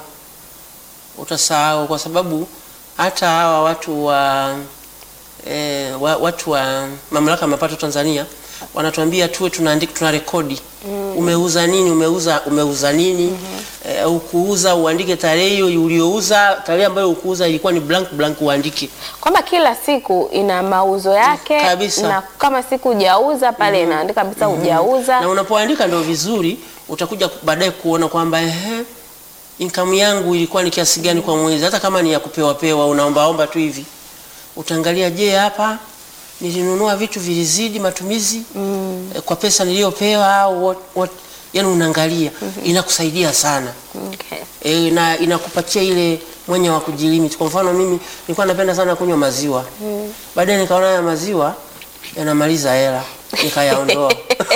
utasahau kwa sababu hata hawa watu wa eh, wa, watu wa mamlaka ya mapato Tanzania wanatuambia tuwe tunaandika tuna rekodi umeuza nini umeuza umeuza nini eh, ukuuza uandike tarehe hiyo uliouza tarehe ambayo ukuuza ilikuwa ni blank blank uandike Kwamba kila siku ina mauzo yake Kabisa. na kama siku hujauza pale inaandika kabisa hujauza. na unapoandika ndio vizuri utakuja baadaye kuona kwamba ehe income yangu ilikuwa ni kiasi gani kwa mwezi hata kama ni ya kupewa pewa unaombaomba tu hivi utaangalia je hapa nilinunua vitu vilizidi matumizi eh, kwa pesa niliyopewa au what, what, yani unaangalia inakusaidia sana Okay. e, na inakupatia ile mwenye wa kujilimit. Kwa mfano mimi nilikuwa napenda sana kunywa maziwa baadaye nikaona haya maziwa yanamaliza hela nikayaondoa.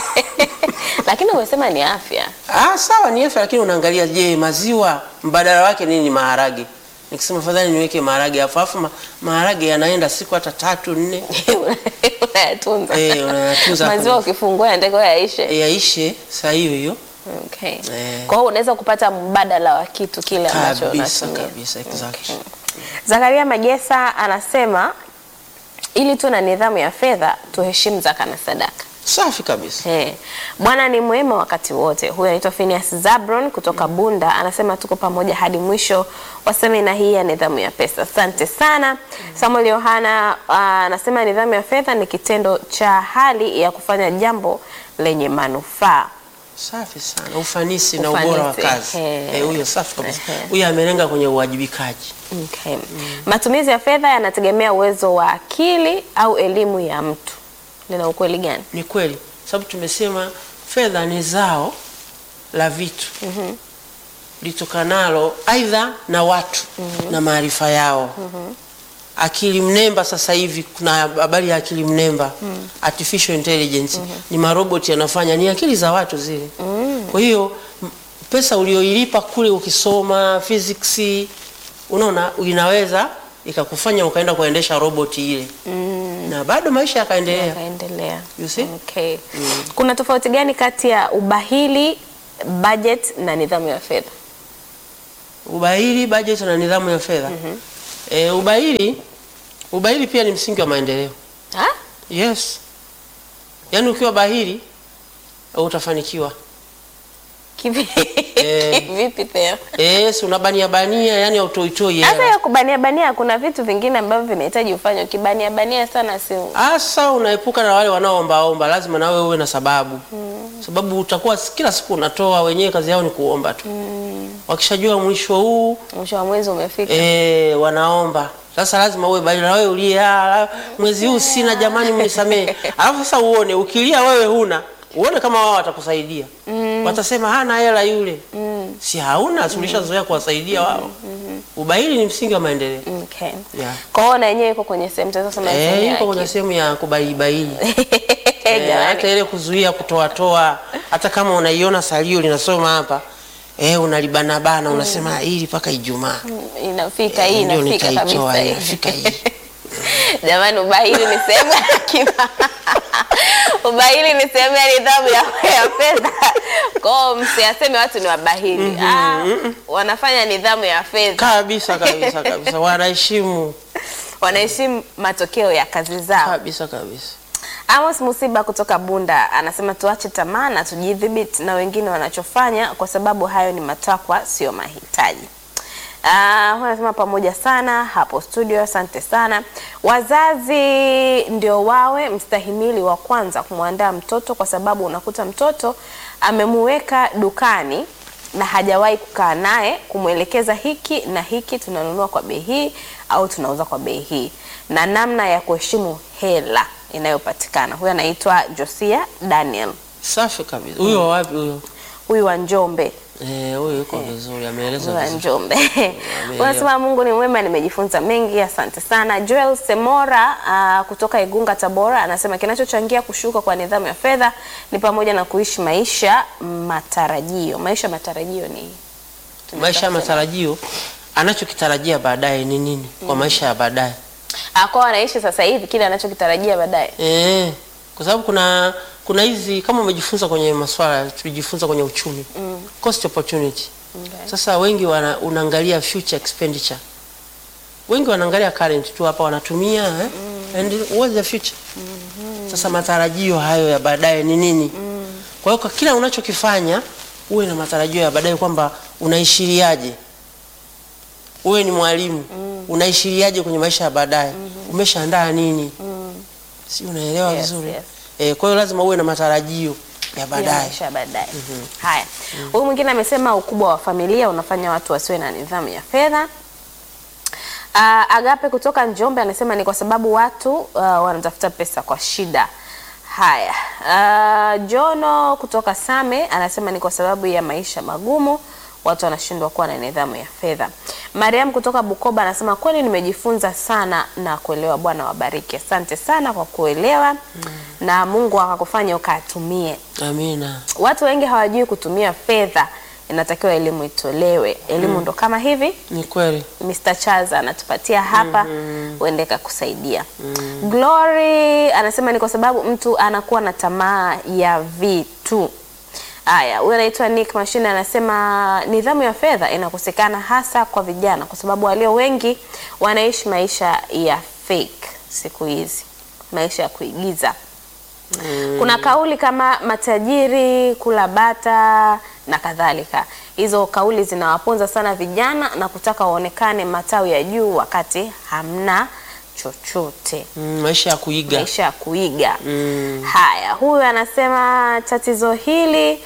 Lakini umesema ni afya. Ah, sawa ni afya, lakini unaangalia, je, maziwa mbadala wake nini? Ni maharage. Nikisema fadhali niweke maharage hapo, alafu ma, maharage yanaenda siku hata tatu nne, Unayatunza. Eh, unayatunza hapo. Maziwa ukifungua yanatakiwa yaishe. e, yaishe saa hiyo hiyo Okay. Eh. Kwa hiyo unaweza kupata mbadala wa kitu kile ambacho kabisa unatumia. kabisa, exactly. Zakaria Magesa anasema ili tuwe na nidhamu ya fedha tuheshimu zaka na sadaka. Safi kabisa. Eh, Bwana ni mwema wakati wote. Huyu anaitwa Phineas Zabron kutoka Bunda, anasema tuko pamoja hadi mwisho wa semina hii ya nidhamu ya pesa. Asante sana. Samuel Yohana ah, anasema nidhamu ya fedha ni kitendo cha hali ya kufanya jambo lenye manufaa. Safi sana, ufanisi, na Ufanisi, ubora wa kazi. ehe. Eh, huyo safi kabisa. Ehe. Huyo amelenga kwenye uwajibikaji. Okay. Matumizi ya fedha yanategemea uwezo wa akili au elimu ya mtu. Lina ukweli gani? Ni kweli, sababu tumesema fedha ni zao la vitu litokanalo aidha na watu na maarifa yao. Akili mnemba sasa hivi kuna habari ya akili mnemba artificial intelligence ni maroboti yanafanya, ni akili za watu zile. Kwa hiyo m- pesa ulioilipa kule ukisoma physics, unaona inaweza ikakufanya ukaenda kuendesha roboti ile na bado maisha yakaendelea. Yakaendelea. You see? Okay. Kuna tofauti gani kati ya ubahili, budget na nidhamu ya fedha? Ubahili, bajeti na nidhamu ya fedha. Eh, ubahili, ubahili pia ni msingi wa maendeleo. Ha? Yes, yaani ukiwa bahili utafanikiwa. Kivi- Eh. Vipi tena? Yes, unabania bania, yani autoitoi Hata hela. ya kubania bania kuna vitu vingine ambavyo vinahitaji ufanye. Ukibania bania sana si Asa unaepuka na wale wanaoombaomba, lazima nawe uwe na sababu sababu utakuwa s- kila siku unatoa, wenyewe kazi yao ni kuomba tu. Wakishajua mwisho huu mwisho wa mwezi umefika. e, wanaomba sasa, lazima uwe bali na wewe ulie, "Ah, la- mwezi huu sina, jamani, mnisamee. Alafu sasa uone, ukilia wewe huna, uone kama wao watakusaidia. Watasema hana hela yule, si hauna, tulishazoea kuwasaidia wao. Ubahili ni msingi wa maendeleo. Okay. Yeah. Kwa hiyo na yenyewe iko kwenye sehemu tatu sema Eh, sehemu yuko kwenye ya sehemu ya kubailibaili Eh, Jamani. hata ile kuzuia kutoatoa, hata kama unaiona salio linasoma hapa eh, unalibanabana unasema hili mpaka Ijumaa inafika hii ndio inafika nitaitoa kabisa hii, hii. inafika hii. Jamani, ubahili ni sehemu ya akiba. ubahili ni sehemu ya nidhamu ya, ya fedha. Kwao msiaseme watu ni wabahili. Ah, wanafanya nidhamu ya fedha, kabisa kabisa kabisa, wanaheshimu wanaheshimu matokeo ya kazi zao. kabisa kabisa. Amos Musiba kutoka Bunda anasema tuache tamaa na tujidhibiti na wengine wanachofanya, kwa sababu hayo ni matakwa, sio mahitaji. Ah, huyu anasema pamoja sana hapo studio, asante sana. Wazazi ndio wawe mstahimili wa kwanza kumwandaa mtoto, kwa sababu unakuta mtoto amemuweka dukani na hajawahi kukaa naye kumwelekeza hiki na hiki tunanunua kwa bei hii au tunauza kwa bei hii, na namna ya kuheshimu hela inayopatikana. Huyu anaitwa Josia Daniel, Safi kabisa. Huyo wa wapi huyo? huyu wa Njombe. Eh, huyo yuko vizuri, ameeleza wa vizuri. Njombe. Unasema Mungu ni mwema, nimejifunza mengi, asante sana. Joel Semora uh, kutoka Igunga Tabora anasema kinachochangia kushuka kwa nidhamu ya fedha ni pamoja na kuishi maisha matarajio. Maisha matarajio ni Maisha ya matarajio, anachokitarajia baadaye ni nini kwa maisha ya baadaye? Ah, kwa anaishi sasa hivi kile anachokitarajia baadaye. Eh, kwa sababu kuna kuna hizi kama umejifunza kwenye masuala tulijifunza kwenye uchumi cost opportunity. Okay. Sasa wengi wana, unaangalia future expenditure, wengi wanaangalia current tu hapa wanatumia eh? and what's the future? Sasa matarajio hayo ya baadaye ni nini? Kwa hiyo kwa kila unachokifanya uwe na matarajio ya baadaye kwamba unaishiriaje. Uwe ni mwalimu unaishiriaje kwenye maisha ya baadaye? Umeshaandaa nini? Si unaelewa Yes, vizuri? yes. Eh, kwa hiyo lazima uwe na matarajio ya Ya baadaye. maisha ya baadaye. Haya, huyu mwingine amesema ukubwa wa familia unafanya watu wasiwe na nidhamu ya fedha. Uh, Agape kutoka Njombe anasema ni kwa sababu watu uh, wanatafuta pesa kwa shida. Haya, uh, Jono kutoka Same anasema ni kwa sababu ya maisha magumu watu wanashindwa kuwa na nidhamu ya fedha. Mariam kutoka Bukoba anasema kweli nimejifunza sana na kuelewa. Bwana wabariki. Asante sana kwa kuelewa na Mungu akakufanya ukatumie. Amina. Watu wengi hawajui kutumia fedha, inatakiwa elimu itolewe. Elimu ndo kama hivi Ni kweli. Mr. Chaza anatupatia hapa uende kakusaidia. Glory anasema ni kwa sababu mtu anakuwa na tamaa ya vitu. Haya, huyu anaitwa Nick Mashine anasema nidhamu ya fedha inakosekana hasa kwa vijana kwa sababu walio wengi wanaishi maisha ya fake siku hizi, maisha ya kuigiza. Kuna kauli kama matajiri kula bata na kadhalika. Hizo kauli zinawaponza sana vijana na kutaka waonekane matawi ya juu wakati hamna chochote, Mm, maisha ya kuiga. maisha ya kuiga. Mm. Haya, huyu anasema tatizo hili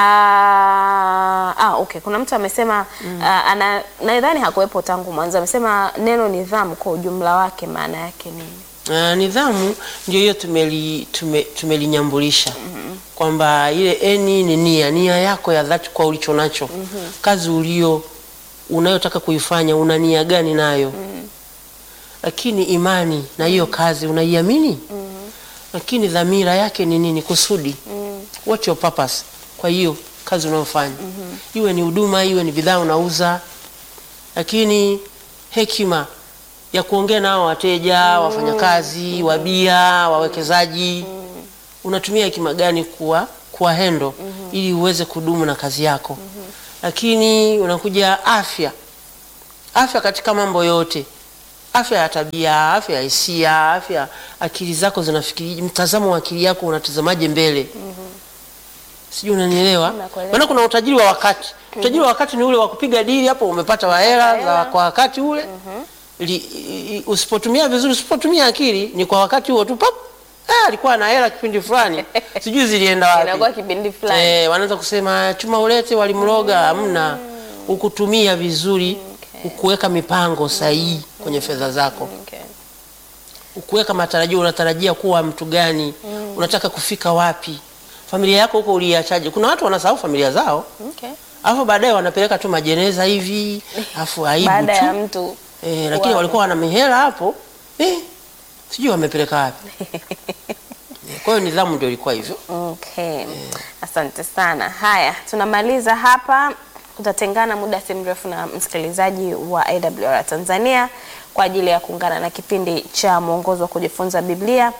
ah, ah, okay. Kuna mtu amesema ah, ana nadhani hakuwepo tangu mwanzo, amesema neno nidhamu kwa ujumla wake maana yake nini? Uh, nidhamu ndio hiyo tumeli, tume, tumelinyambulisha kwamba ile eni ni nia nia yako ya dhati kwa ulicho nacho kazi ulio unayotaka kuifanya una nia gani nayo lakini imani na hiyo kazi unaiamini lakini dhamira yake ni nini kusudi what your purpose kwa hiyo kazi unayofanya iwe ni huduma iwe ni bidhaa unauza lakini hekima ya kuongea nao wateja, wafanyakazi, wabia, wawekezaji. Unatumia hekima gani kuwa kuwa hendo ili uweze kudumu na kazi yako. Lakini unakuja afya, afya katika mambo yote, afya ya tabia, afya ya hisia, afya akili zako zinafikiri, mtazamo wa akili yako unatazamaje mbele sijui unanielewa. Nakuelewa. Maana kuna utajiri wa wakati. Utajiri wa wakati ni ule wa kupiga dili hapo, umepata wahela Hela. za kwa wakati ule. Li, i- i- usipotumia vizuri, usipotumia akili ni kwa wakati huo tu pap. Ah, alikuwa na hela kipindi fulani. Sijui zilienda Inakuwa wapi. kipindi fulani. Eh, wanaanza kusema chuma ulete walimroga, hamna. Ukutumia vizuri, ukuweka mipango sahihi kwenye fedha zako. Okay. Ukuweka matarajio, unatarajia kuwa mtu gani? Unataka kufika wapi? Familia yako huko uliachaje? Kuna watu wanasahau familia zao. Okay. Alafu baadaye wanapeleka tu majeneza hivi, alafu aibu Baada ya tu. mtu Eh, lakini kuaga. walikuwa wana mihela hapo. Eh, sijui wamepeleka wapi. Eh, Kwa hiyo nidhamu ndio ilikuwa hivyo. Okay. Asante sana. Haya, tunamaliza hapa. Tutatengana muda si mrefu na msikilizaji wa AWR Tanzania kwa ajili ya kuungana na kipindi cha mwongozo wa kujifunza Biblia.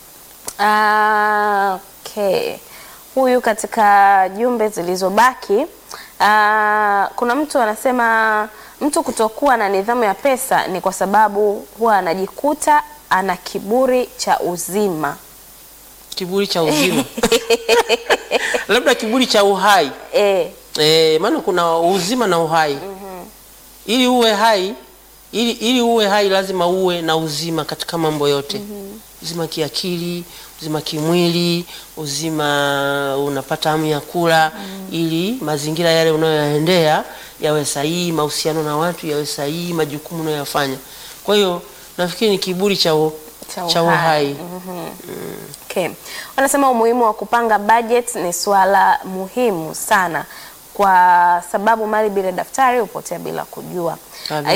Ah, okay. Huyu katika jumbe zilizobaki ah, kuna mtu anasema mtu kutokuwa na nidhamu ya pesa ni kwa sababu huwa anajikuta ana kiburi cha uzima. Kiburi cha uzima. Labda kiburi cha uhai. Eh, Eh, maana kuna uzima na uhai. Ili uwe hai, ili, ili uwe hai lazima uwe na uzima katika mambo yote. Uzima kiakili, uzima kimwili, uzima unapata hamu ya kula ili mazingira yale unayoyaendea yawe sahihi, mahusiano na watu yawe sahihi, majukumu unayoyafanya. Kwa hiyo nafikiri ni kiburi cha, u, Cha cha uhai. uhai. okay. Wanasema umuhimu wa kupanga budget ni swala muhimu sana kwa sababu mali bila daftari hupotea bila kujua. Kabisa.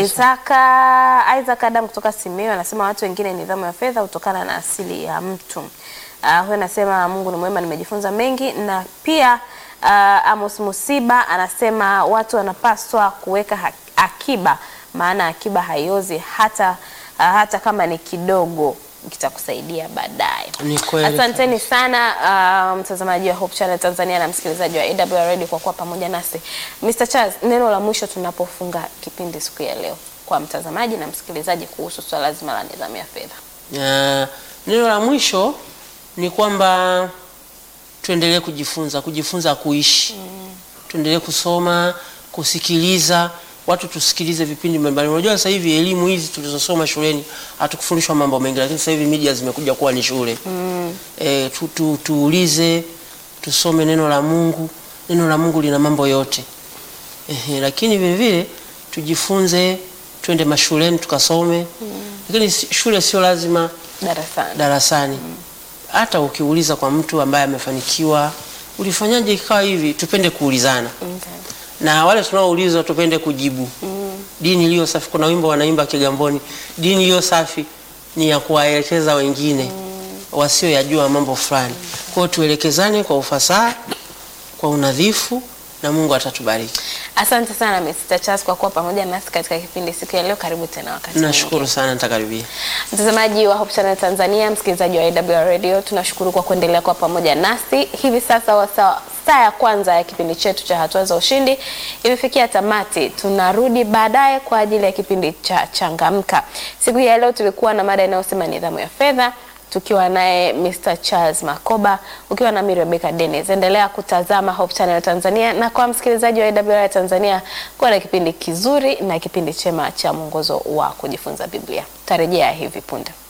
Isaka Isaac Adam kutoka Simiyu anasema watu wengine nidhamu ya fedha hutokana na asili ya mtu. Uh, huyo anasema Mungu ni mwema, nimejifunza mengi na pia uh, Amos Musiba anasema watu wanapaswa kuweka ha- akiba, maana akiba haiozi hata uh, hata kama ni kidogo kitakusaidia baadaye. Ni kweli Asanteni sana uh, mtazamaji wa Hope Channel Tanzania na msikilizaji wa AWR Radio kwa kuwa pamoja nasi. Mr. Charles, neno la mwisho tunapofunga kipindi siku ya leo kwa mtazamaji na msikilizaji kuhusu swala zima la nidhamu ya fedha. Ya, neno la mwisho ni kwamba tuendelee kujifunza, kujifunza kuishi. Tuendelee kusoma, kusikiliza, watu tusikilize vipindi mbalimbali. Unajua sasa hivi elimu hizi tulizosoma shuleni hatukufundishwa mambo mengi, lakini sasa hivi media zimekuja kuwa ni shule. E, tu, tu, tuulize, tusome neno la Mungu. Neno la Mungu lina mambo yote. Ehe, lakini vile vile tujifunze, twende mashuleni tukasome. Lakini si- shule sio lazima Darasani. darasani. Hata ukiuliza kwa mtu ambaye amefanikiwa, ulifanyaje ikawa hivi, tupende kuulizana Okay. na wale tunaoulizwa tupende kujibu. Dini iliyo safi, kuna wimbo wanaimba Kigamboni, dini iliyo safi ni ya kuwaelekeza wengine wasioyajua mambo fulani. Kwa hiyo tuelekezane kwa ufasaha, kwa unadhifu na Mungu atatubariki. Asante sana Mr. Charles kwa kuwa pamoja nasi katika kipindi siku ya leo. Karibu tena wakati Nashukuru sana, nitakaribia. Mtazamaji wa Hope Channel Tanzania, msikilizaji wa AWR Radio, tunashukuru kwa kuendelea kwa pamoja nasi. Hivi sasa wasa, saa ya kwanza ya kipindi chetu cha hatua za ushindi imefikia tamati. Tunarudi baadaye kwa ajili ya kipindi cha changamka. Siku ya leo tulikuwa na mada inayosema nidhamu ya fedha tukiwa naye Mr. Charles Makoba, ukiwa na mimi Rebecca Dennis. Endelea kutazama Hope Channel Tanzania, na kwa msikilizaji wa AWR Tanzania, kuwa na kipindi kizuri na kipindi chema cha mwongozo wa kujifunza Biblia. Tarejea hivi punde.